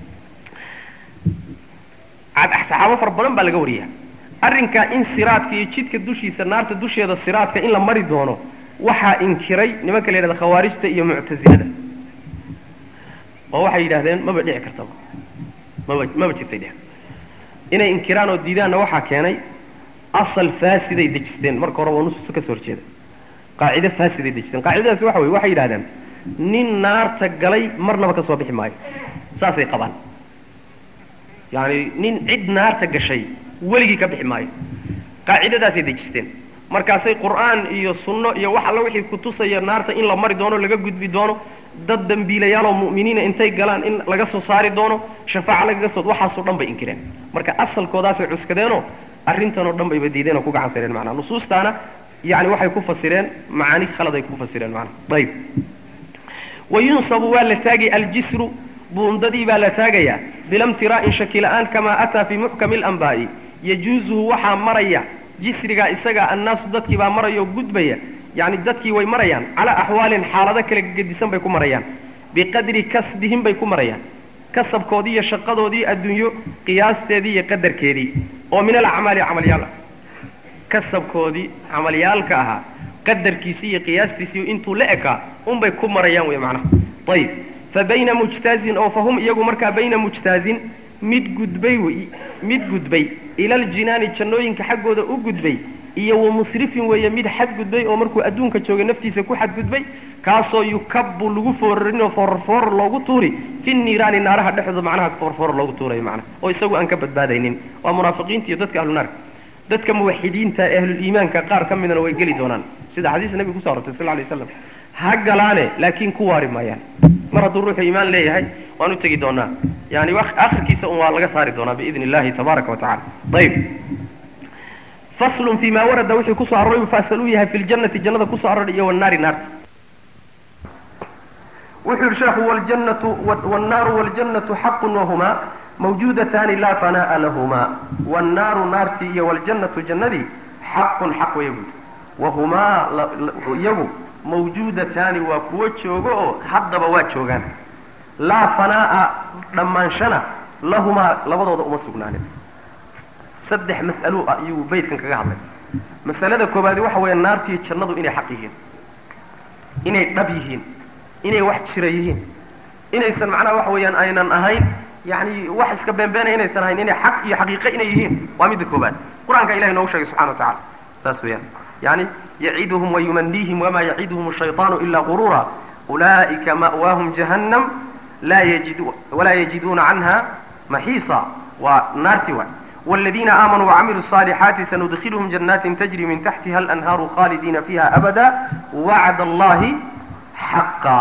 saxaabo fara badan baa laga wariyaa arrinkaa in siraadka iyo jidka dushiisa naarta dusheeda siraadka in la mari doono waxaa inkiray nimanka la yidhahda khawaarijta iyo muctasilada oo waxay yidhahdeen maba dhici kartaba maba maba jirtay dheh inay inkiraan oo diidaanna waxaa keenay asal faasiday dejisteen marka hore waa nusuusta ka soo horjeeda qaacide faasiday dejisteen qaacidadaasi waxa weye waxay yidhahdeen nin naarta galay marnaba ka soo bixi maayo saasay qabaan yani nin cid naarta gashay weligii ka bixi maayo qaacidadaasay dejisteen markaasay qur'aan iyo sunno iyo wax alla wixii kutusaya naarta in la mari doono laga gudbi doono dad dambiilayaaloo mu'miniina intay galaan in laga soo saari doono shafaaca lagaga soo waxaasoo dhan bay inkireen marka asalkoodaasay cuskadeenoo arrintanoo dhan bayba diideen oo ku gacan sareen macnaha nusuustaana yani waxay ku fasireen macaani khalad ay ku fasireen macnaha ayib wayunsabu waa la taagay aljisru buundadii baa la taagayaa bilamtiraa'in shaki la'aan kamaa ataa fii muxkami alanbaa'i yajuuzuhu waxaa maraya jisrigaa isaga annaasu dadkii baa maraya oo gudbaya yani dadkii way marayaan calaa axwaalin xaalado kala gedisan bay ku marayaan biqadri kasbihim bay ku marayaan kasabkoodii iyo shaqadoodii adduunyo qiyaasteedii iyo qadarkeedii oo min alacmaali camalyaal ah kasabkoodii camalyaalka ahaa qadarkiisii iyo qiyaastiisii intuu la ekaa unbay ku marayaan wey macnaha ayib fa bayna mujtaazin oo fahum iyagu markaa bayna mujtaazin mid gudbay mid gudbay ilaljinaani jannooyinka xaggooda u gudbay iyo wa musrifin weeye mid xadgudbay oo markuu adduunka joogay naftiisa ku xadgudbay kaasoo yukabu lagu foorarinoo foorfoor loogu tuuri fi niiraani naaraha dhexdooda macnaha foorfoor loogu tuurayo macnaha oo isagu aan ka badbaadaynin waa munaafiqiinta iyo dadka ahlu naarka dadka muwaxidiinta ee ahluliimaanka qaar ka midana way geli doonaan sida xadiista nabiga kuso arortay sal lay waslam ha galaane laakiin ku waari maayaan mar hadduu ruuxu iimaan leeyahay waan u tegi doonaa yani akhirkiisa un waa laga saari doonaa biidni illahi tabaaraka wa tacala ayib faslun fi ma warada wixii kusoo aroray mufaasal u yahay fi ljannati jannada kusoo aroray iyo wanaari naarta wuxuu yihi sheekhu wljannatu wannaaru waljannatu xaqun wahumaa mawjuudataani laa fanaa'a lahumaa wannaaru naartii iyo waljannatu jannadii xaqun xaq waya buudi wahumaa iyagu mawjuudataani waa kuwo joogo oo haddaba waa joogaan laa fanaa'a dhammaanshana lahumaa labadooda uma sugnaanin saddex mas'alo ah iyuu baydkan kaga hadlay masalada koobaadi waxa weeye naartiiyo jannadu inay xaq yihiin inay dhab yihiin inay wax jira yihiin inaysan macnaha waxa weeyaan aynan ahayn yani wax iska beenbeenaya inaysan ahayn inay xaq iyo xaqiiqo inay yihiin waa midda koobaad qur-aanka ilahay noogu sheegay subxana wa tacala saas weeyaan yani yaciduhum wayumaniihim wamaa yaciduhum ashayطaanu ila gurura ulaa'ika ma'waahum jahannam laa yajidu walaa yajiduuna canha maxiisa waa naarti waay والذين آمنوا وعملوا الصالحات سندخلهم جنات تجري من تحتها الأنهار خالدين فيها أبدا وعد الله حقا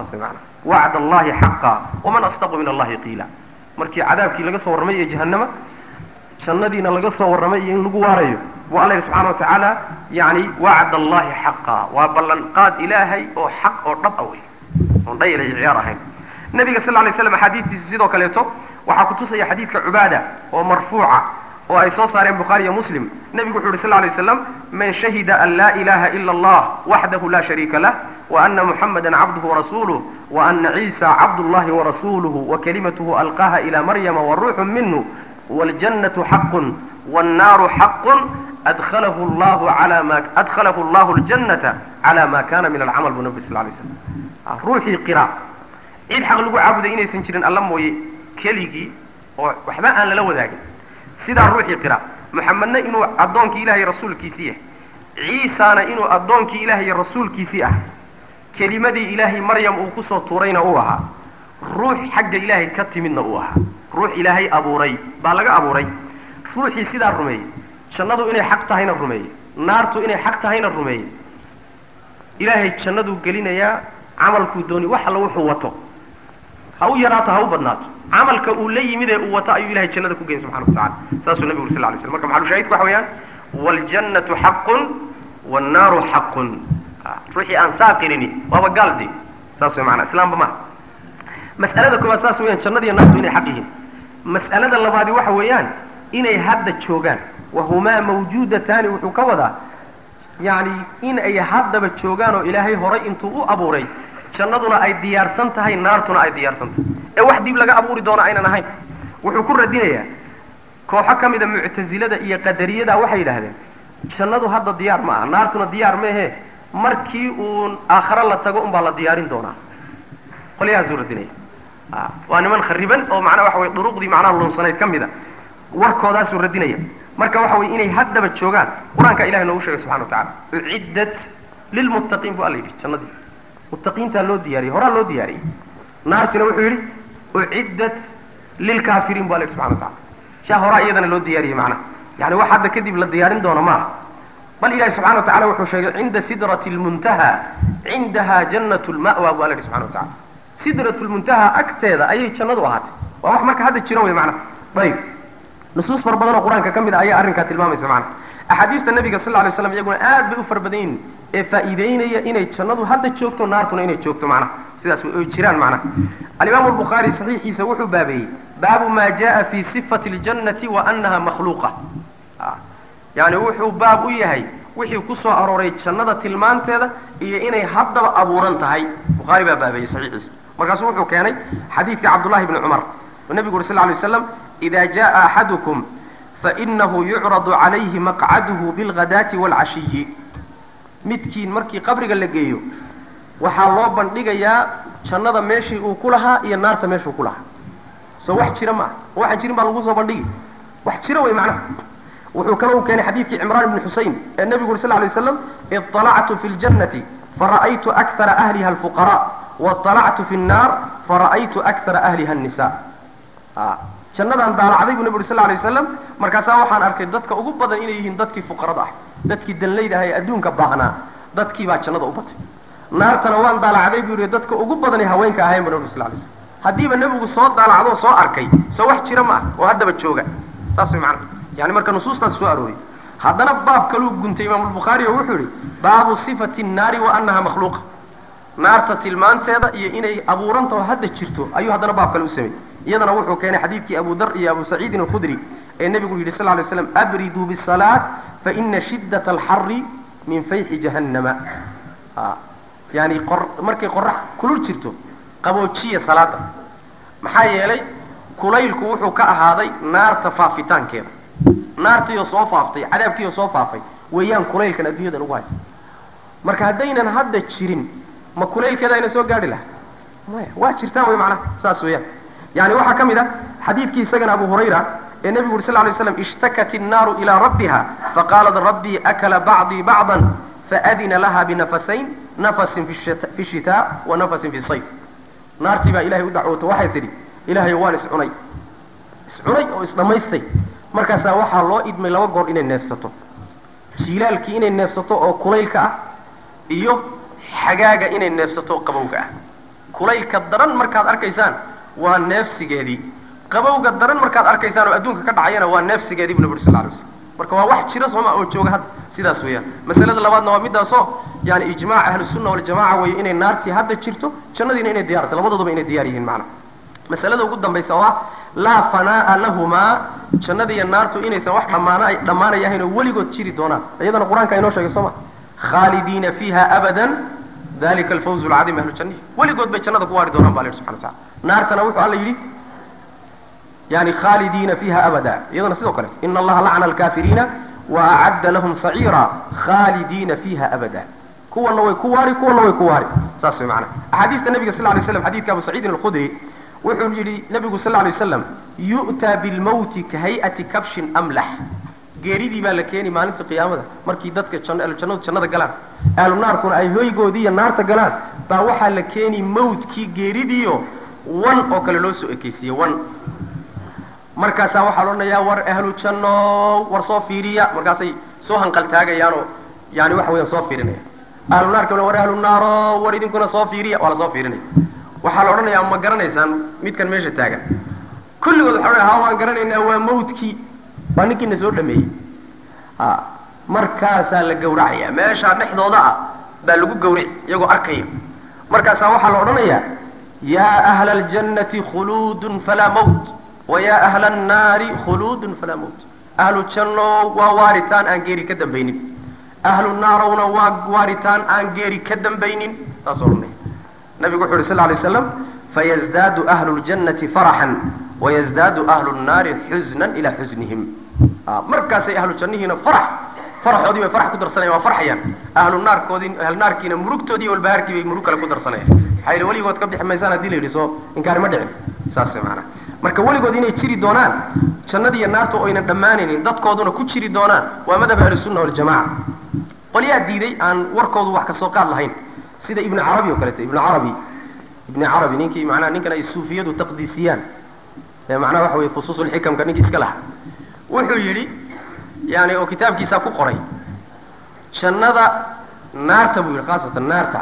وعد الله حقا ومن أصدق من الله قيلا markii cadaabkii laga soo warramay ee jahannama jannadiina laga soo warramay iyo in lagu waarayo buu alla yidhi subxana wa tacaala yani wacd allahi xaqa waa ballanqaad ilaahay oo xaq oo dhab a wey oon dhayla iyo ciyaar ahayn nabiga sal lay slam axaadiistiisa sidoo kaleeto waxaa kutusaya xadiidka cubaada oo marfuuca oo ay soo saareen bukhaari iyo muslim nebigu wuxu uhi sal lay waslam man shahida an laa ilaha ila allah waxdahu la shariika lah وأن محمدا عبده ورسوله وأن عيسى عبد الله ورسوله وكلمته ألقاها إلى مريم والروح منه والجنة حق والنار حق أدخله الله على ما أدخله الله الجنة على ما كان من العمل بالنبي صلى الله عليه وسلم روحي قراء عيد حق لقوا عبد إني سنشرين الله موي كليجي وحما أن لو ذاك سيدا روحي قراء محمدنا إنه أدونك إلهي رسول كيسيه عيسى إنه أدونك إلهي رسول كيسيه kelimadii ilaahay maryam uu kusoo tuurayna uu ahaa ruux xagga ilaahay ka timidna uu ahaa ruux ilaahay abuuray baa laga abuuray ruuxii sidaa rumeeyey jannadu inay xaq tahayna rumeeyey naartu inay xaq tahayna rumeeyey ilaahay jannaduu gelinayaa camalkuu dooni wax alla wuxuu wato ha u yaraato ha u badnaato camalka uu la yimid ee uu wato ayuu ilahay jannada ku geyn subxana wa tacala saasuu nabigu uri sal lay slam marka maxalushaahidku waxa weeyaan waljannatu xaqun wannaaru xaqun ruuxii aan saaqinini waaba gaaldi saas way maanaa islaamba maha mas'alada koowaad saas weeyaan jannadiiyo naartu inay xaq yihiin mas'alada labaadi waxa weeyaan inay hadda joogaan wahumaa mawjuudataani wuxuu ka wadaa yani in ay haddaba joogaan oo ilaahay horay intuu u abuuray jannaduna ay diyaarsan tahay naartuna ay diyaarsan tahay ee wax dib laga abuuri doono aynan ahayn wuxuu ku radinayaa kooxo ka mida muctasilada iyo qadariyada waxay yidhaahdeen jannadu hadda diyaar ma aha naartuna diyaar maehe markii uun aakhare la tago unbaa la diyaarin doonaa qolyahaasuu radinaya waa niman khariban oo macnaa waxa weye duruqdii macnaha lunsanayd ka mida warkoodaasuu radinaya marka waxa weye inay haddaba joogaan qur-aanka ilahay noogu sheegay subxana wa tacala uciddat lilmuttaqiin bu alla yidhi jannadii muttaqiintaa loo diyaariyey horaa loo diyaariyey naartina wuxuu yidhi uciddat lilkaafiriin bu alla yidhi subxana wa tacala shaa horaa iyadana loo diyaariyey macnaha yani wax hadda kadib la diyaarin doono maaha bal ilahi subxana wa tacala wuxuu sheegay cinda sidrati lmuntaha cindaha jannat lma'wa bu alla yidhi subxana wa tacala sidrat lmuntaha agteeda ayay jannadu ahaatay waa wax marka hadda jira wey macnaha ayib nusuus fara badan oo qur-aanka ka mid a ayaa arrinkaa tilmaamaysa macnaha axaadiista nabiga sal lla lay slam iyaguna aad bay u fara badan yihin ee faa'iideynaya inay jannadu hadda joogto naartuna inay joogto macnaha sidaas way jiraan macnaha alimaamu albukhaari saxiixiisa wuxuu baabeeyey baabu ma jaa fi sifati ljannati wa anaha makhluuqa yani wuxuu baab u yahay wixii ku soo arooray jannada tilmaanteeda iyo inay haddaba abuuran tahay bukhaari baa baabeeyey saxiixiisa markaasuu wuxuu keenay xadiidka cabdullahi bni cumar oo nebigu uri sal ly waslam ida jaءa axadukum fainahu yucradu calayhi maqcaduhu bilghadaati wاlcashiyi midkiin markii qabriga la geeyo waxaa loo bandhigayaa jannada meeshii uu ku lahaa iyo naarta meeshuu ku lahaa soo wax jira ma ah waxaan jirin baa lagu soo bandhigi wax jira wey macnaha wuxuu kale u keenay xadiidkii cimraan ibni xusein ee nebigu uri sal lay waslam iطalactu fi ljannati fara'aytu akara ahliha alfuqara waطalactu fi nnaar fara'aytu akara ahliha الnisa jannadaan daalacday buu nabi uri sal lla alay wasalam markaasaa waxaan arkay dadka ugu badan inay yihiin dadkii fuqarada ah dadkii danlayda ah ee adduunka baahnaa dadkii baa jannada u batay naartana waan daalacday buu yihi dadka ugu badani haweenka ahayn bu nabi uri sal lay slam haddiiba nebigu soo daalacdo soo arkay soo wax jira ma ah oo haddaba jooga saas way macana yani marka nusuustaas soo arooriy haddana baab kaluu guntay imaamulbukhaari oo wuxuu yihi baabu sifati nnaari wa annaha makhluuqa naarta tilmaanteeda iyo inay abuuranta oo hadda jirto ayuu haddana baab kale u sameeyey iyadana wuxuu keenay xadiidkii abu dar iyo abu saciidin alkhudri ee nebigu yidhi sal lay slam abriduu bisalaat faina shiddat alxari min fayxi jahannama yani markay qorax kulul jirto qaboojiya salaada maxaa yeelay kulaylku wuxuu ka ahaaday naarta faafitaankeeda naartiioo soo faaftay cadaabkiioo soo faafay weeyaan kulaylkan adduunyadan ugu haysta marka haddaynan hadda jirin ma kulaylkeeda ayna soo gaadhi laha maya waa jirtaa wey macnaha saas weeyaan yani waxaa ka mid ah xadiidkii isagana abu hurayra ee nebigu uri sal lay slam ishtakat innaaru ilaa rabbiha faqaalat rabbii akala bacdii bacdan faadina laha binafasayn nafasin fi shitaa wa nafasin fi sayf naartii baa ilahay u dacwoota waxay tidhi ilaahay waan iscunay iscunay oo isdhammaystay markaasaa waxaa loo idmay laba goor inay neefsato jiilaalkii inay neefsato oo kulaylka ah iyo xagaaga inay neefsato oo qabowga ah kulaylka daran markaad arkaysaan waa neefsigeedii qabowga daran markaad arkaysaan oo adduunka ka dhacayana waa neefsigeedii bu nabi uri sal lay slam marka waa wax jira sooma oo jooga hadda sidaas weeyaan masalada labaadna waa midaasoo yani ijmaac ahlusunna waljamaca weeye inay naartii hadda jirto jannadiina inay diyarta labadooduba inay diyaar yihiin macna masalada ugu dambaysa oo ah laa fanaa'a lahumaa jannada iyo naartu inaysan wax dhammaana dhammaanay ahayn oo weligood jiri doonaan iyadana qur-aanka inoo sheegay soo ma khaalidiina fiiha abadan dalika alfawz alcadiim ahlu jannihi weligood bay jannada ku waari doonaan ba la yidhi subxana wa tacala naartana wuxuu alla yidhi yani khaalidiina fiiha abada iyadana sidoo kale ina allaha lacna alkafiriina wa acadda lahum saciira khaalidiina fiiha abada kuwana way ku waari kuwana way ku waari saas way macana axaadiista nabiga sal lay slam xadidka abu saciidin alkhudri wuxuu yidhi nabigu sal lay waslam yu'taa bilmawti ka hay'ati kabshin amlax geeridii baa la keeni maalinta qiyaamada markii dadka ahlujannadu jannada galaan ahlu naarkuna ay hoygoodii iyo naarta galaan baa waxaa la keeni mawtkii geeridiiyo wan oo kale loo soo ekeysiiyey wan markaasaa waxaa loodhanayaa war ahlu janno war soo fiiriya markaasay soo hanqaltaagayaanoo yani waxa weeyaan soo fiirinaya ahlu naarkana war ahlu naaro war idinkuna soo fiiriya waa la soo fiirinaya waxaa la odhanayaa ma garanaysaan midkan meesha taagan kulligood waxa odhanaya ha waan garanaynaa waa mawtkii waa ninkiina soo dhameeyey a markaasaa la gawracaya meeshaa dhexdooda ah baa lagu gawrici iyagoo arkaya markaasaa waxaa la odhanayaa yaa ahla aljannati khuluudun falaa mawt wa yaa ahla annaari khuluudun falaa mawt ahlu janno waa waaritaan aan geeri ka dambaynin ahlu naarowna waa waaritaan aan geeri ka dambaynin saasoo odhanaya nabigu wuxu uhi sal lay slam fayazdaadu ahlu ljannati faraxan wayazdaadu ahlu nnaari xusnan ilaa xusnihim markaasay ahlu jannihiina farax faraxoodii bay farax ku darsanayan waa farxayaan ahlu naarkoodii ahlu naarkiina murugtoodii iyo walbahaarkii bay murug kale ku darsanayaan maxaa yidhi weligood ka bixi maysaan hadii la yidhi soo inkaari ma dhicin saas maanaa marka weligood inay jiri doonaan jannadii iyo naarta oo aynan dhammaanaynin dadkooduna ku jiri doonaan waa madhab ahlusunna waljamaca qolyaa diiday aan warkoodu wax kasoo qaad lahayn sida ibnu carabi oo kaleeto ibnu carabi ibni carabi ninkii manaa ninkan ay suufiyadu taqdiisiyaan ee macnaha waxa weye fusuusulxikamka ninkii iska lahaa wuxuu yidhi yani oo kitaabkiisaa ku qoray jannada naarta buu yidhi khaasatan naarta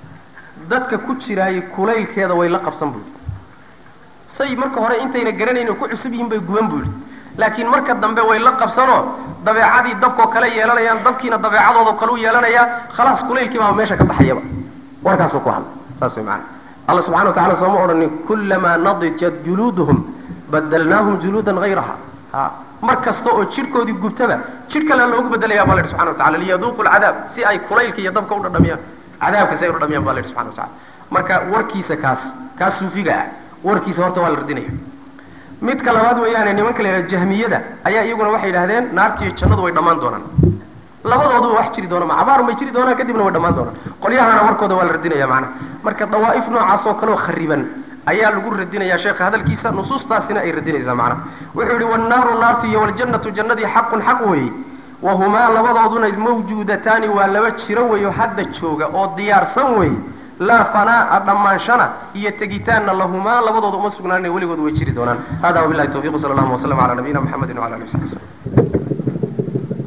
dadka ku jiraayay kulaylkeeda way la qabsan buu yidhi say marka hore intayna garanayn oo ku cusub yihiin bay guban buu yidhi laakiin marka dambe way la qabsanoo dabeecadii dabkoo kale yeelanayaan dabkiina dabeecadooda kale u yeelanayaa khalaas kulaylkii baa meesha ka baxayaba warkaasuu ku hadlay saas way macana alla subxana wa tacala sooma odhanin kullamaa nadijat juluuduhum badalnaahum juluudan hayraha ha mar kasta oo jidhkoodii gubtaba jidh kalea loogu bedelaya ba la yidhi subxana wa tacala liyaduuqu lcadaab si ay kulaylka iyo dabka u dhadhamiyaan cadaabka si ay u dhadhamiyaan ba la yidhi subxana wa tacala marka warkiisa kaas kaas suufiga ah warkiisa horta waa la radinaya midka labaad weeyaane nimanka la yidhaha jahmiyada ayaa iyaguna waxay yidhahdeen naartiiyo jannadu way dhammaan doonaan labadooduba wax jiri doona macabaarun bay jiri doonaan kadibna way dhammaan doonaan qolyahana warkooda waa la radinaya macnaha marka dawaa'if noocaas oo kaleoo khariban ayaa lagu radinayaa sheekha hadalkiisa nusuustaasina ay radinaysaa macnaha wuxuu yidhi wannaaru naartu iyo waljannatu jannadii xaqun xaq weeye wahumaa labadooduna mawjuudataani waa laba jiro weeyo hadda jooga oo diyaarsan weeye laa fanaa'a dhammaanshana iyo tegitaanna lahumaa labadooda uma sugnaanina weligood way jiri doonaan hada wabillahi tawfiq sala allahuma waslama cala nabiyina muxamedin wala alihi wasaxbi waslem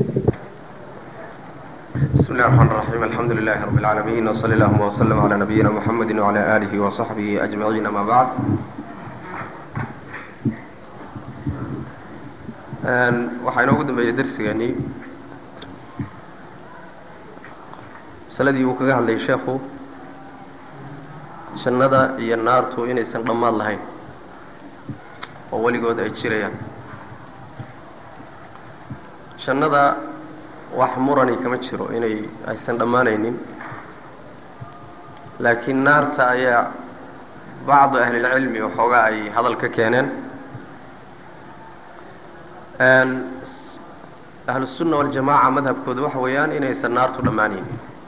بسم الله الرحمن الرحيم الحمد لله رب العالمين وصلى اللهم وسلم على نبينا محمد وعلى آله وصحبه أجمعين ما بعد waxaa inoogu dambeeyey darsigani masaladii uu kaga hadlayay sheekhu jannada iyo naartu inaysan dhammaad lahayn oo weligood ay jirayaan jannada wax murani kama jiro inay aysan dhammaanaynin laakiin naarta ayaa bacdu ahlilcilmi waxoogaa ay hadal ka keeneen ahlusunna waljamaaca madhabkooda waxa weeyaan inaysan naartu dhammaanaynin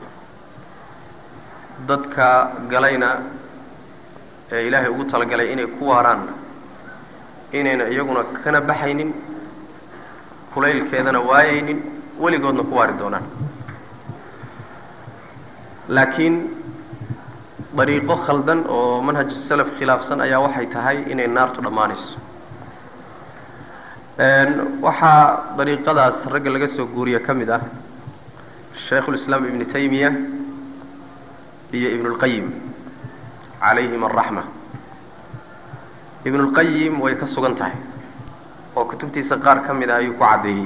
dadka galayna ee ilaahay ugu talagalay inay ku waaraanna inayna iyaguna kana baxaynin kulaylkeedana waayaynin weligoodna ku waari doonaan laakiin dariiqo khaldan oo manhaju salaf khilaafsan ayaa waxay tahay inay naartu dhammaanayso waxaa dariiqadaas ragga laga soo guuriya ka mid ah shaykhulislaam ibnu taymiya iyo ibnulqayim calayhim araxma ibnulqayim way ka sugan tahay oo kutubtiisa qaar ka mid ah ayuu ku caddeeyey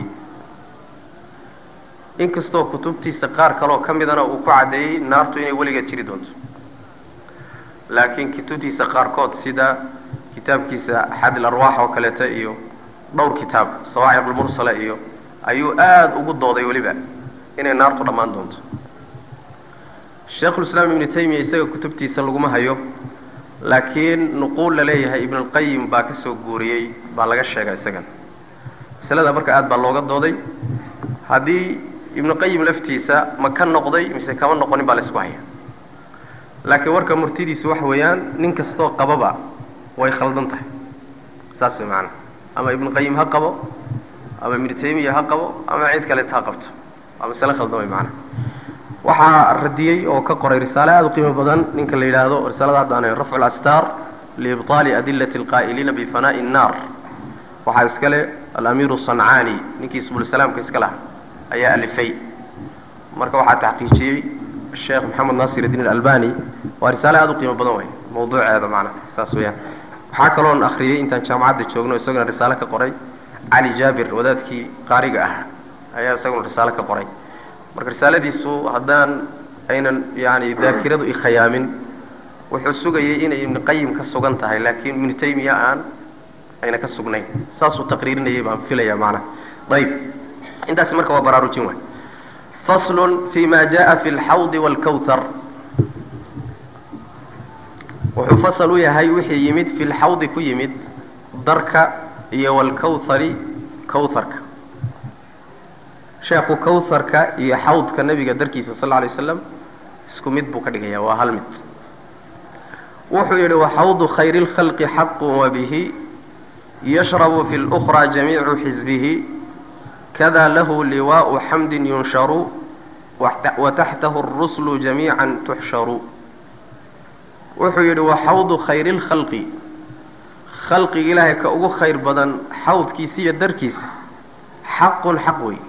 inkastoo kutubtiisa qaar kaleoo ka midana uu ku caddeeyey naartu inay weligeed jiri doonto laakiin kutubtiisa qaarkood sida kitaabkiisa xadil arwaax oo kaleeta iyo dhowr kitaab sawaaciq almursala iyo ayuu aada ugu dooday weliba inay naartu dhammaan doonto sheikhulislaam ibnu taymiya isaga kutubtiisa laguma hayo laakiin nuquul la leeyahay ibnulqayim baa ka soo guuriyey baa laga sheega isagan masalada marka aad baa looga dooday haddii ibnuqayim laftiisa ma ka noqday mise kama noqonin baa la isku haya laakiin warka murtidiisu waxa weeyaan nin kastoo qababa way khaldan tahay saas way macana ama ibnuqayim ha qabo ama ibnu taymiya ha qabo ama cid kaleeta ha qabto waa masale khaldan way macana waxaa radiyey oo ka qoray risaale aada u qiimo badan ninka la yidhaahdo risaalada haddaana rafcu lastaar liibطaali adilati alqaa'iliina bifanaa'i الnaar waxaa iskale alamiiru sancaani ninkii subulsalaamka iska laha ayaa alifay marka waxaa taxqiijiyey sheekh maxamed naasir iddiin alalbani waa risaale aada u qiimo badan wey mawduuceeda macna saas weeyaan waxaa kaloon akhriyey intaan jaamacadda joogno isaguna risaale ka qoray cali jaabir wadaadkii qaariga ah ayaa isaguna risaale ka qoray marka risaaladiisu haddaan aynan yani daakiradu ikhayaamin wuxuu sugayay inay ibnu qayim ka sugan tahay laakiin ibnu taymiya aan ayna ka sugnayn saasuu taqriirinayay baan filaya macnaha ayib intaasi marka waa baraarujin waay faslun fi ma jaءa fi اlxawdi wاlkawthar wuxuu fasal u yahay wixii yimid fi lxawdi ku yimid darka iyo wاlkawthari kawtharka sheekhu kawtharka iyo xawdka nebiga darkiisa sal lla alay slam isku mid buu ka dhigaya waa hal mid wuxuu yidhi waxawdu khayri اlkhalqi xaqu wabihi yashrabu fi اlأkhraa jamiicu xisbihi kada lahu liwaءu xamdi yunsharu wataxtahu الruslu jamiica tuxsharu wuxuu yidhi waxawdu khayri اlkhalqi khalqiga ilaahay ka ugu khayr badan xawdkiisa iyo darkiisa xaqun xaq wey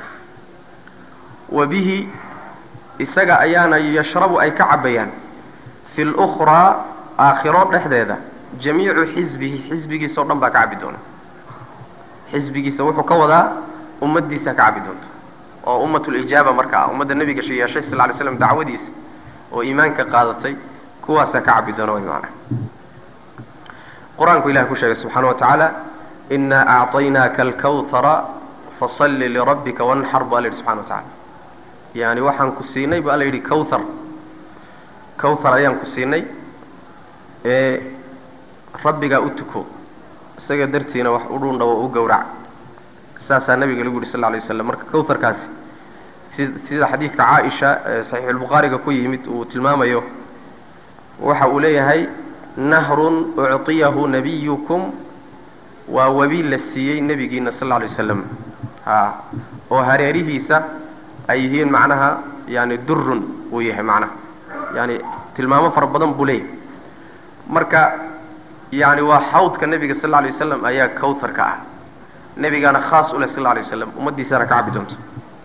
wa bihi isaga ayaana yashrabu ay ka cabbayaan fi اlأkhraa aakhiro dhexdeeda jamiicu xisbihi xisbigiisa o dhan baa ka cabbi doona xisbigiisa wuxuu ka wadaa ummaddiisa ka cabbi doonta oo ummatulijaaba marka ah ummadda nebiga yeeshay sal ly slam dacwadiisa oo iimaanka qaadatay kuwaasaa ka cabbi doona way macana qur-aanku ilahay ku sheegay subxaana wa tacaala inaa acطaynaaka alkawhara fasalli lirabbika wanxar baa la yidhi subxana wa tacala yani waxaan ku siinay baa la yidhi kawthar kawthar ayaan ku siinay ee rabbigaa u tuko isaga dartiina wax u dhundhawo u gowrac saasaa nabiga lagu yidhi sal lla alay waslam marka kawtharkaasi si sida xadiidka caaisha ee saxiixulbukhaariga ku yimid uu tilmaamayo waxa uu leeyahay nahrun ucطiyahu nabiyukum waa webi la siiyey nebigiina sal lla alay wasalam a oo hareerihiisa ay yihiin macnaha yani durun uu yahay macnaha yani tilmaamo fara badan buu leeyahay marka yani waa xawdka nebiga sal lla alay wasalam ayaa kawtarka ah nebigaana khaas u leh sal lla alay wasalam ummaddiisana ka cabi doonto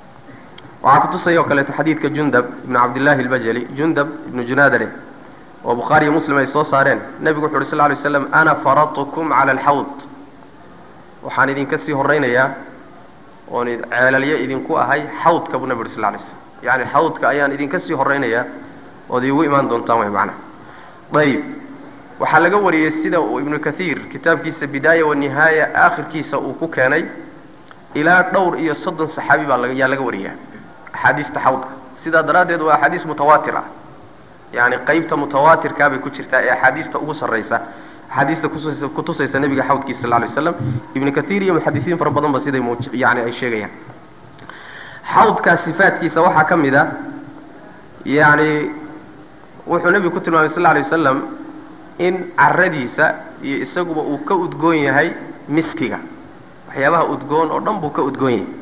waxaa kutusaya oo kaleeto xadiidka jundab ibnu cabdillahi albajali jundab ibnu junaadale oo bukhaari iyo muslim ay soo saareen nebigu wuxu uhi sal lla alay waslam ana faradtukum cala alxawd waxaan idinka sii horaynayaa oon ceelalyo idinku ahay xawdka buu nebi uhi sal lla alay slam yani xawdka ayaan idinka sii horaynayaa ood iigu imaan doontaan way macnaha ayib waxaa laga wariyey sida uu ibnu kathiir kitaabkiisa bidaaya wanihaaya aakhirkiisa uu ku keenay ilaa dhowr iyo soddon saxaabi baa yaa laga wariyaa axaadiista xawdka sidaa daraaddeed waa axaadiis mutawaatir ah yani qaybta mutawaatirkaa bay ku jirtaa ee axaadiista ugu sarraysa axaadiista kutus kutusaysa nebiga xawdkiisa sal lla alay waslam ibnu kathiir iyo muxadisiin fara badan ba siday mu yani ay sheegayaan xawdkaa sifaadkiisa waxaa ka mid a yani wuxuu nebigu ku tilmaamay sal lla alay wasalam in caradiisa iyo isaguba uu ka udgoon yahay miskiga waxyaabaha udgoon oo dhan buu ka udgoon yahay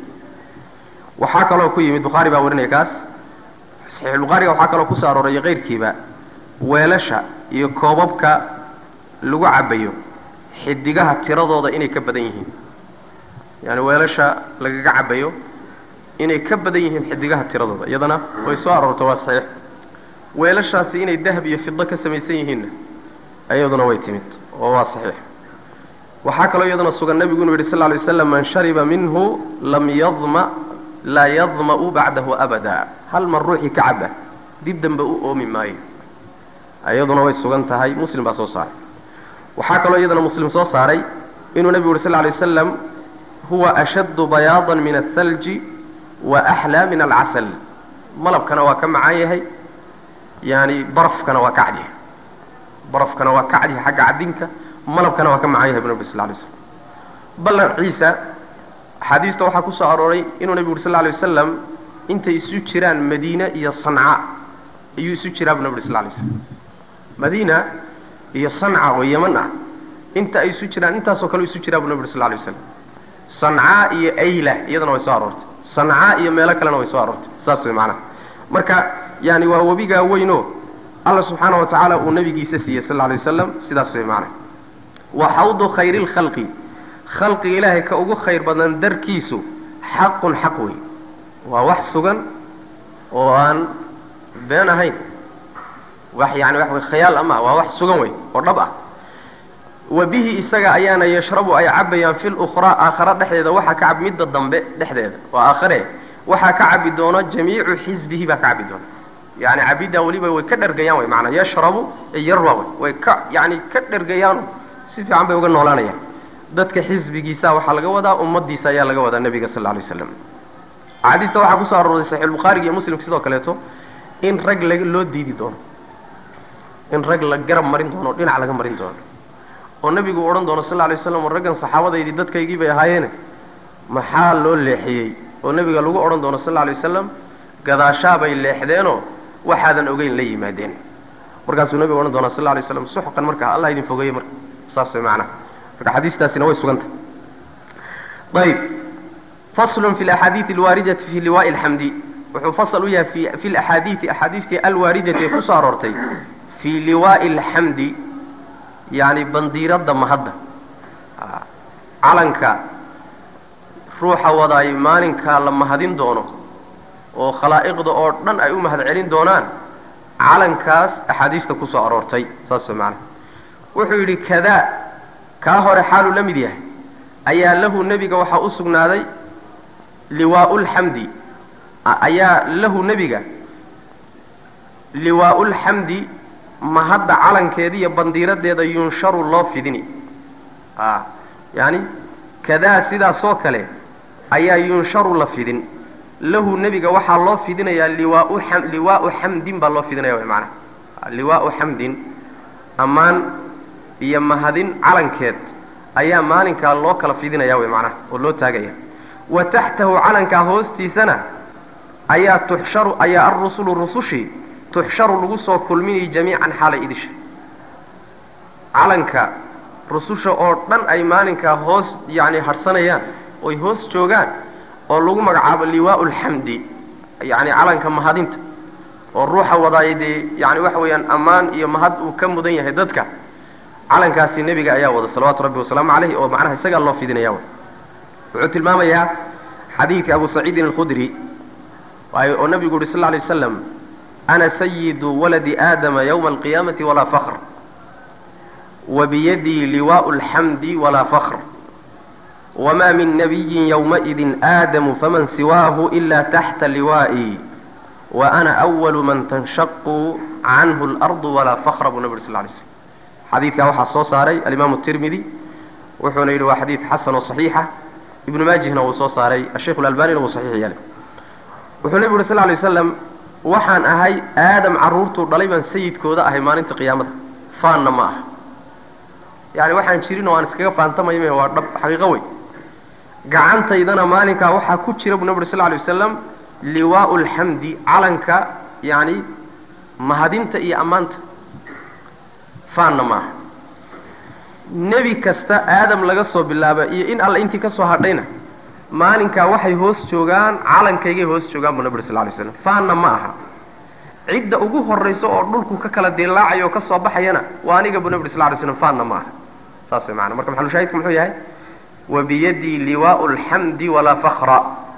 waxaa kaloo ku yimid bukhaari baa warinaya kaas saxiixulbukhaariga waxaa kaloo kusoo arooray keyrkiiba weelasha iyo koobabka lagu cabayo xidigaha tiradooda inay ka badan yihiin yaani weelasha lagaga cabayo inay ka badan yihiin xidigaha tiradooda iyadana way soo aroorta waa saxiix weelashaasi inay dahab iyo fido ka samaysan yihiinna iyaduna way timid oo waa saxiix waxaa kaloo iyaduna sugan nebigu inuu yidhi sal lla lay waslam man shariba minhu lam yadma laa yadma'u bacdahu abada hal mar ruuxii ka caba dib dambe u oomi maayo iyaduna way sugan tahay muslim baa soo saaray waxaa kaloo iyadana muslim soo saaray inuu nebigu yuri sal lla lay wasalam huwa ashaddu bayaadan min athalji wa axlaa min alcasal malabkana waa ka macaan yahay yani barafkana waa ka cadyahay barafkana waa ka cadyahay xagga cadinka malabkana waa ka macaan yahay bu nabi sal lay slam ballan ciisa axaadiista waxaa ku soo arooray inuu nebigu uri sal lla lay wasalam intay isu jiraan madiine iyo sanca ayuu isu jiraa bu nabi uri sal lay slam madiina iyo sanca oo yeman ah inta ay isu jiraan intaasoo kale isu jiraa bu nabi uri sal lay waslam sancaa iyo ayla iyadana way soo aroortay sancaa iyo meelo kalena way soo aroortay saas way macnaha marka yani waa webigaa weynoo alla subxaana wa tacaala uu nabigiisa siiyey sal lay wasalam sidaas way macnaha wa xawdu khayri lkhalqi khalqiga ilaahay ka ugu khayr badan darkiisu xaqun xaq wey waa wax sugan oo aan been ahayn wax yani wax way khayaal ama waa wax sugan wey oo dhab ah wa bihi isaga ayaana yashrabu ay cabayaan fi lukhraa aakhara dhexdeeda waxaa ka cabi midda dambe dhexdeeda waa aakhare waxaa ka cabi doono jamiicu xisbihi baa ka cabi doona yani cabiddaa weliba way ka dhergayaan way maanaa yashrabu yarwa wey way ka yani ka dhergayaano si fiican bay uga noolaanayaan dadka xisbigiisa waxaa laga wadaa ummadiisa ayaa laga wadaa nebiga sal lla alay waslam axaadiista waxaa kusoo arooray saxiixulbukhaariga iyo muslimka sidoo kaleeto in rag la loo diidi doono in rag la garab marin doono o dhinac laga marin doono oo nebigu odhan doono sal lla alay waslam raggan saxaabadaydii dadkaygii bay ahaayeene maxaa loo leexiyey oo nebiga lagu odhan doono sal lla alay wasalam gadaashaabay leexdeenoo waxaadan ogeyn la yimaadeen markaasuu nebigu odhan doonaa sal lla alay waslam suxqan markaa allah idin fogeeye marka saas way macnaha marka xadiistaasina way sugantah ayb faslun fi laxaadiidi alwaaridati fi liwaai alxamdi wuxuu fasal u yahay fi fi laxaadiidi axaadiistii alwaaridati ee kusoo aroortay fii liwaai alxamdi yani bandiiradda mahadda calanka ruuxa wadaay maalinkaa la mahadin doono oo khalaa'iqda oo dhan ay u mahad celin doonaan calankaas axaadiista kusoo aroortay saas way macnaha wuxuu yidhi kadaa kaa hore xaaluu la mid yahay ayaa lahu nebiga waxaa u sugnaaday liwaaulxamdi ayaa lahu nebiga liwaaulxamdi mahadda calankeeda iyo bandiiradeeda yunsharu loo fidini a yani kadaa sidaasoo kale ayaa yunsharu la fidin lahu nebiga waxaa loo fidinayaa liwaau am liwaau xamdin baa loo fidinaya wy maanaa liwaau xamdin ammaan iyo mahadin calankeed ayaa maalinkaa loo kala fidinaya wy macnaha oo loo taagaya wa taxtahu calankaa hoostiisana ayaa tuxsharu ayaa alrusulu rusushii tuxsharu lagu soo kulminayay jamiican xaalay idisha calanka rususha oo dhan ay maalinkaa hoos yani harsanayaan oy hoos joogaan oo lagu magacaabo liwaau lxamdi yani calanka mahadinta oo ruuxa wadaay dee yani waxa weeyaan ammaan iyo mahad uu ka mudan yahay dadka calankaasi nebiga ayaa wada salawaatu rabbi wasalaamu caleyh oo macnaha isagaa loo fidinaya wuxuu tilmaamayaa xadiidka abu saciidin alkhudri oo nabigu yuhi sal lla alay waslam ana sayidu waladi aadama ywma alqiyaamati walaa fakr wabiyadii liwaءu اlxamdi walaa fakr wma min nabiyi ywmaئidi aadamu faman siwaahu ila taxta liwaئi waana أwalu man tanshaqu canhu اlarضu walaa fakra buu nabi uri sl lay slm xadiidkaa waxaa soo saaray alimaamu tirmidi wuxuuna yidhi waa xadiid xasan oo صaxiixa ibnu maajihna wuu soo saaray asheikh اlalbanina wuu saxiix yeelay wuxuu nebigu uhi sl lay waslam waxaan ahay aadam carruurtuu dhalay baan sayidkooda ahay maalinta qiyaamada faanna ma aha yani waxaan jirin oo aan iskaga faantamaya me waa dhab xaqiiqo wey gacantaydana maalinkaa waxaa ku jira buu nabi uri sl lay wasalam liwaau lxamdi calanka yani mahadinta iyo ammaanta faanna ma aha nebi kasta aadam laga soo bilaaba iyo in alla intii ka soo hadhayna maalinkaa waxay hoos joogaan calankaygay hoos joogaan buu nabi uri sl lay slam faanna ma aha cidda ugu horayso oo dhulku ka kala dilaacayo oo ka soo baxayana waa aniga buu nabi uri sl lay slam faanna ma aha saas way maana marka maxalushaahidku muxuu yahay wabiyadii liwaau lxamdi walaa fakra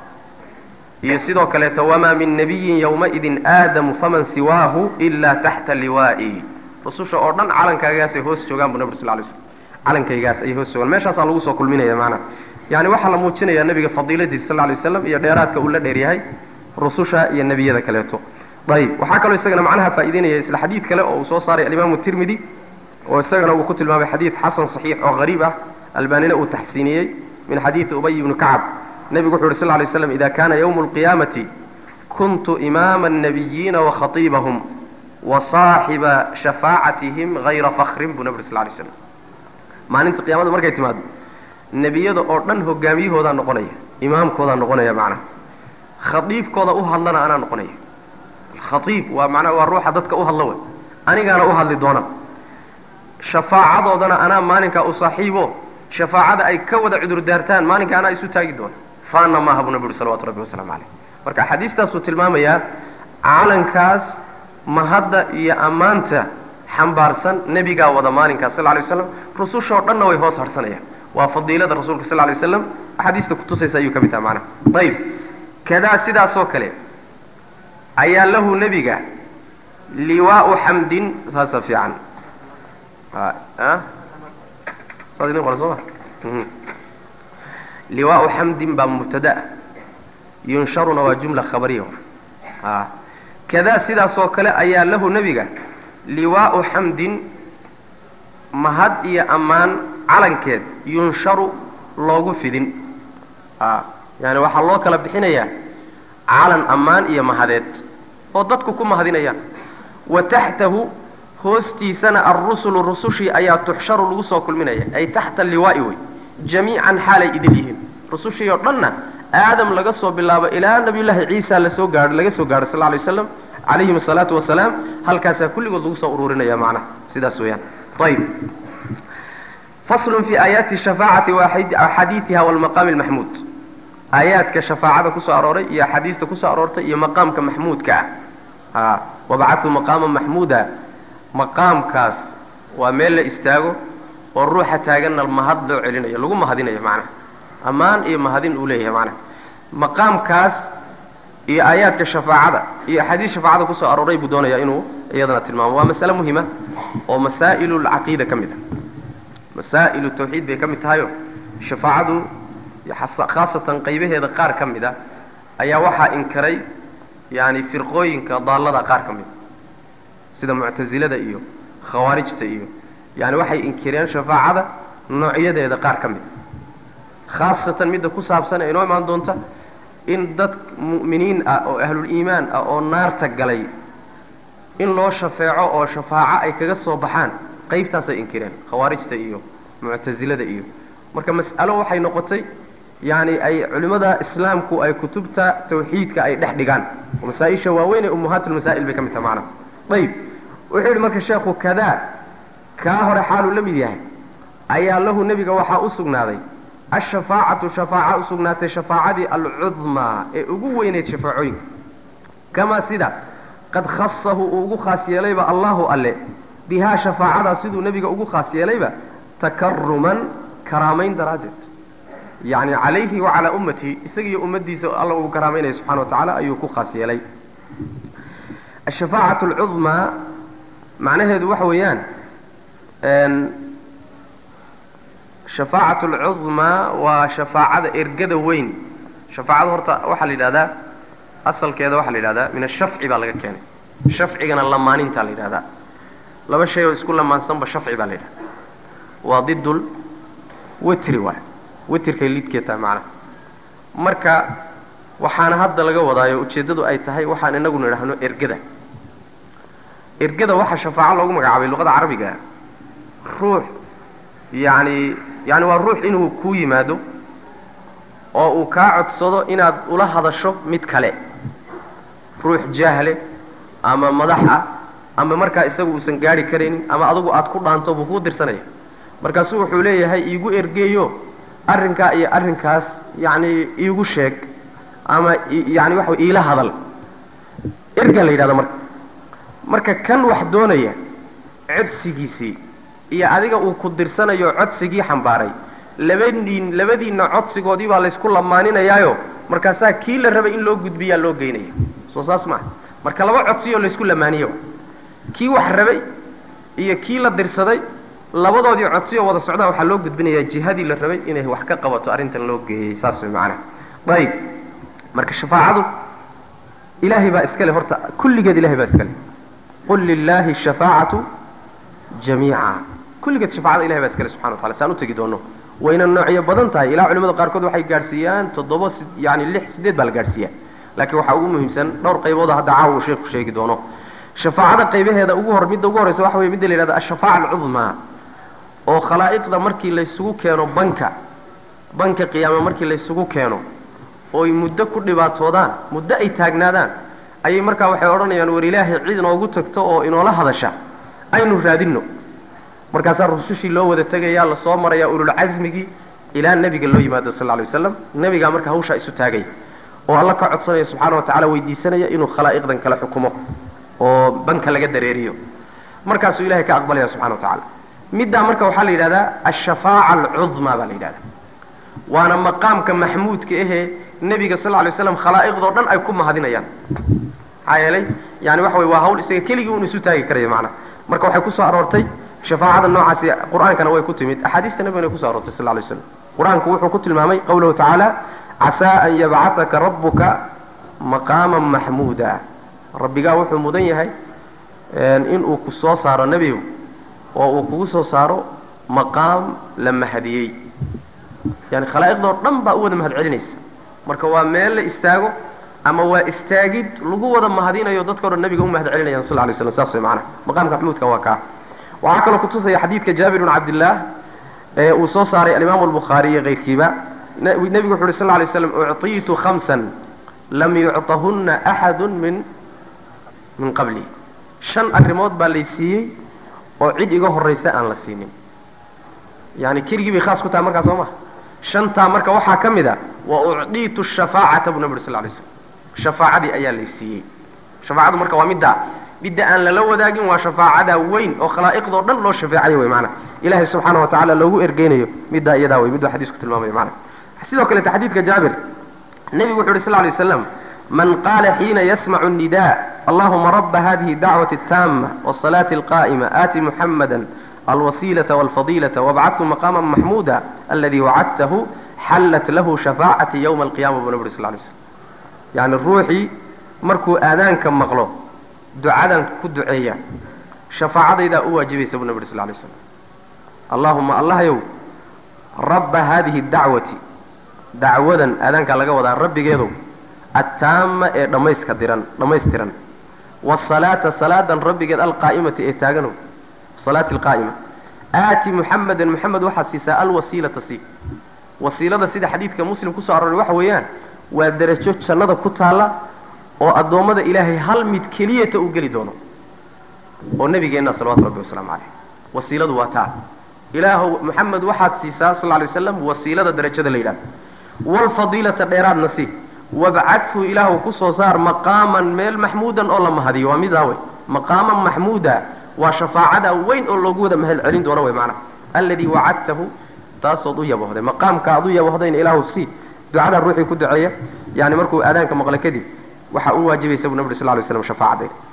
iyo sidoo kaleeto wamaa min nabiyin ywmaidin aadamu faman siwaahu ilaa taxta liwaai rususha oo dhan calankaagaasay hoos joogaan buu nabi ur sl lay slam calankaygaas ayay hoos joogaan meeshaasaa lagu soo kulminaya maanaha yani waxaa la muujinaya nabiga fadiiladiisa sal lay waslam iyo dheeraadka uu la dheer yahay rususha iyo nebiyada kaleeto ayib waxaa kaloo isagana macnaha faa'ideynaya isla xadiid kale oo uu soo saaray alimaamu tirmidi oo isagana uu ku tilmaamay xadiid xasan صaxiix oo hariib ah albanina uu taxsiiniyey min xadiidi ubay ibni kacab nebigu wuxu uhi sl lay slam ida kana ywmu اlqiyaamati kuntu imaama الnabiyiina wakhatiibahum wasaaxiba shafaacatihim hayra fakrin buu nabi uri sl lay slam maalinta qiyamada markay timaado nebiyada oo dhan hogaamiyahoodaa noqonaya imaamkoodaa noqonaya macnaha khaiibkooda u hadlana anaa noqonaya khaiib waa manaa waa ruuxa dadka u hadla wey anigaana u hadli doona shafaacadoodana anaa maalinkaa u saaxiibo shafaacada ay ka wada cudur daartaan maalinka anaa isu taagi doona faana maaha buu nabi uri salawatu rabbi wasalaamu caleyh marka axaadiistaasuu tilmaamayaa calankaas mahadda iyo ammaanta xambaarsan nebigaa wada maalinkaas sal lay waslam rusushoo dhanna way hoos harsanayaan waa fadiilada rasuulka sal lay waslam axaadiista kutusaysa ayuu ka mid taha macnaha ayib kadaa sidaasoo kale ayaa lahu nebiga liwaau xamdin saasa fiican saad idin qoran soo ma liwaau xamdin baa mubtada yunsharuna waa jumla khabariya a kadaa sidaasoo kale ayaa lahu nebiga liwaau xamdin mahad iyo ammaan calankeed yunsharu loogu fidin a yani waxaa loo kala bixinayaa calan ammaan iyo mahadeed oo dadku ku mahadinayaan wa taxtahu hoostiisana alrusulu rusushii ayaa tuxsharu lagu soo kulminaya ay taxta liwaa'i wey jamiican xaalay idil yihiin rusushii oo dhanna aadam laga soo bilaabo ilaa nabiyullaahi ciisa lasoo gaao laga soo gaadho sal lla alay waslam calayhim asalaatu wasalaam halkaasaa kulligood lagu soo ururinaya macnaha sidaas weeyaan ayib faslun fi aayaati shafaacati wa axaadiiiha walmaqaami almaxmuud aayaadka shafaacada kusoo arooray iyo axaadiista kusoo aroortay iyo maqaamka maxmuudka ah wabacatu maqaama maxmuuda maqaamkaas waa meel la istaago oo ruuxa taaganna mahad loo celinayo lagu mahadinayo macnaha ammaan iyo mahadin uu leeyahay macnaha maqaamkaas iyo aayaadka shafaacada iyo axaadiis shafaacada kusoo arooray buu doonayaa inuu iyadana tilmaamo waa masale muhima oo masaa'ilu lcaqiida ka mid ah masaa'ilu tawxiid bay ka mid tahayo shafaacadu khaasatan qaybaheeda qaar ka mid a ayaa waxaa inkaray yani firqooyinka daallada qaar ka mid a sida muctasilada iyo khawaarijta iyo yani waxay inkireen shafaacada noocyadeeda qaar ka mid a khaasatan midda ku saabsan ee inoo imaan doonta in dad mu'miniin ah oo ahluliimaan ah oo naarta galay in loo shafeeco oo shafaaco ay kaga soo baxaan qaybtaasay inkireen khawaarijta iyo muctasilada iyo marka mas'alo waxay noqotay yani ay culimmada islaamku ay kutubta tawxiidka ay dhex dhigaan oo masaa-isha waaweyn ee ummahaatulmasaa'il bay ka mid taha macnaha ayib wuxuu yidhi marka sheekhu kadaa kaa hore xaaluu la mid yahay ayaa lahu nebiga waxaa u sugnaaday ashafaacatu shafaaca u sugnaatay shafaacadii alcudmaa ee ugu weyneyd shafaacooyinka kamaa sida qad khasahu uu ugu khaas yeelayba allahu alle bihaa shafaacadaa siduu nebiga ugu khaas yeelayba takaruman karaamayn daraaddeed yacni calayhi wa calaa ummatihi isagiiyo ummaddiisa alla uu karaamaynaya subxana wa tacaala ayuu ku khaas yeelay ashafaacatu alcudmaa macnaheedu waxa weeyaan shafaacatu alcudmaa waa shafaacada ergada weyn shafaacada horta waxaa la yidhahdaa asalkeeda waxaa la yidhahdaa min ashafci baa laga keenay shafcigana lamaanintaa la yidhahdaa laba shay oo isku lamaansanba shafci baa la yidhahdaa waa didul witri waay witrkay lidkee tahay macnaha marka waxaana hadda laga wadaayo ujeeddadu ay tahay waxaan inagu nidhaahno ergada ergada waxaa shafaaco loogu magacaabay luqada carabiga ruux yacni yani waa ruux inuu kuu yimaado oo uu kaa codsado inaad ula hadasho mid kale ruux jaahle ama madax ah ama markaa isagu uusan gaari karaynin ama adugu aad ku dhaanto buu kuu dirsanaya markaasuu wuxuu leeyahay iigu ergeeyo arrinkaa iyo arrinkaas yacni iigu sheeg ama yani waxa iila hadal erga la yidhahdo marka marka kan wax doonaya codsigiisii iyo adiga uu ku dirsanayo codsigii xambaaray labadiin labadiinna codsigoodii baa laysku lamaaninayaayo markaasaa kii la rabay in loo gudbiyaa loo geynaya soo saas maaha marka laba codsiyoo laysku lamaaniyo kii wax rabay iyo kii la dirsaday labadoodii codsiyoo wada socdaa waxaa loo gudbinayaa jihadii la rabay inay wax ka qabato arrintan loo geeyey saas way macanaha ayib marka shafaacadu ilaahay baa iskale horta kulligeed ilahay baa iskale qul lilaahi shafaacatu jamiica kulligeed shafaacada ilahay baa iskale subxana watacala saan u tegi doono wayna noocyo badan tahay ilaa culimada qaarkood waxay gaadhsiiyaan toddoba yani lix sideed baa la gaadhsiiyaa laakiin waxaa ugu muhiimsan dhowr qaybooda hadda caawa uu sheeku sheegi doono shafaacada qaybaheeda ugu hor midda ugu horreysa waxa weye midda la yidhahda ashafaaca alcudmaa oo khalaa'iqda markii laysugu keeno banka banka qiyaame markii laysugu keeno ooy muddo ku dhibaatoodaan muddo ay taagnaadaan ayay markaa waxay odhanayaan war ilaahay cid inoogu tagto oo inoola hadasha aynu raadinno markaasaa rusushii loo wada tegayaa lasoo marayaa ululcasmigii ilaa nebiga loo yimaado sal lay waslam nebigaa marka hawshaa isu taagaya oo alla ka codsanaya subxaana wa tacala weydiisanaya inuu khalaa'iqdan kala xukumo oo banka laga dareeriyo markaasuu ilahay ka aqbalaya subxana wa tacala middaa marka waxaa la yidhahdaa ashafaaca alcudmaa baa la yidhahdaa waana maqaamka maxmuudka ahee nebiga sal lay slam khalaa'iqdoo dhan ay ku mahadinayaan maxaa yeelay yani waxa wey waa hawl isaga keligii un isu taagi karaya macnaha marka waxay kusoo aroortay shafaacada noocaasi qur-aankana way ku timid axaadiista nebigana way kuso aroortay sal lay slam qur-aanku wuxuu ku tilmaamay qawlahu tacaala casaa an yabcataka rabbuka maqaaman maxmuuda rabbigaa wuxuu mudan yahay inuu ku soo saaro nebigu oo uu kugu soo saaro maqaam la mahadiyey yani khalaa'iqdoo dhan baa u wada mahad celinaysa marka waa meel la istaago ama waa istaagid lagu wada mahadinayo dadkao dhan nabiga u mahad celinayaan sal lay slam saas way macanaha maqaamka maxmuudka waa kaa waxaa kaloo kutusaya xadiidka jaabir bn cabdillaah ee uu soo saaray alimaamu albukhaari iyo kayrkiiba nebigu wuxu uhi sal lay slam ucطiitu khamsan lam yucطahunna axadu min min qabli shan arrimood baa lay siiyey oo cid iga horraysa aan la siinin yani keligii bay khaas ku tahay markaa soo maha shantaa marka waxaa ka mid a wa ucdiitu shafaacata buu nabi uri sal lay slam shafaacadii ayaa lay siiyey shafaacadu marka waa middaa midda aan lala wadaagin waa shafaacada weyn oo khalaa'iqdoo dhan loo shafeecayo wey maana ilahay subxaana wa tacala loogu ergeynayo middaa iyadaa wey miduu xadiisku tilmaamayo maana sidoo kalete xadiidka jaabir nebigu wuxu uhi sl lay waslam man qaala xiina yasmacu الnida allahuma raba hadihi dacwati الtaama wالصalaati اlqa'ima aati muxamada alwasiilaةa wاlfadiilaةa wabcathu maqama maxmuuda aladi wacadtahu xallat lahu shafaacati ywma alqiyama buu nabi uri sl lay slam yani ruuxii markuu aadaanka maqlo ducadan ku duceeya shafaacadaydaa u waajibaysa buu nabi uri sl lay slam allahuma allahyow rabba hadihi dacwati dacwadan aadaankaa laga wadaa rabbigeedow attaama ee dhammayska diran dhammaystiran wasalaata salaadan rabbigeed alqaa'imati ee taaganow salaati alqaa'ima aati muxamadan muxamed waxaad siisaa alwasiilata sii wasiilada sida xadiidka muslim kusoo arooray waxa weeyaan waa derajo jannada ku taalla oo addoommada ilaahay hal mid keliyata uu geli doono oo nebigeenna salawatu rabbi wasalaamu caleyh wasiiladu waa taa ilaahow moxamed waxaad siisaa sal lay waslam wasiilada darajada la yidhahdo waalfadiilata dheeraadna sii wabcadhu ilaahu kusoo saar maqaaman meel maxmuudan oo la mahadiyo waa midaa wey maqaaman maxmuuda waa shafaacada weyn oo loogu wada mahad celin doono wey macnaha alladii wacadtahu taasood u yabohday maqaamka aad u yabohdayna ilaahu sii ducada ruuxii ku duceeya yani markuu aadaanka maqla kadib waxaa u waajibaysa bu nabig sal ly slam shafaacadayna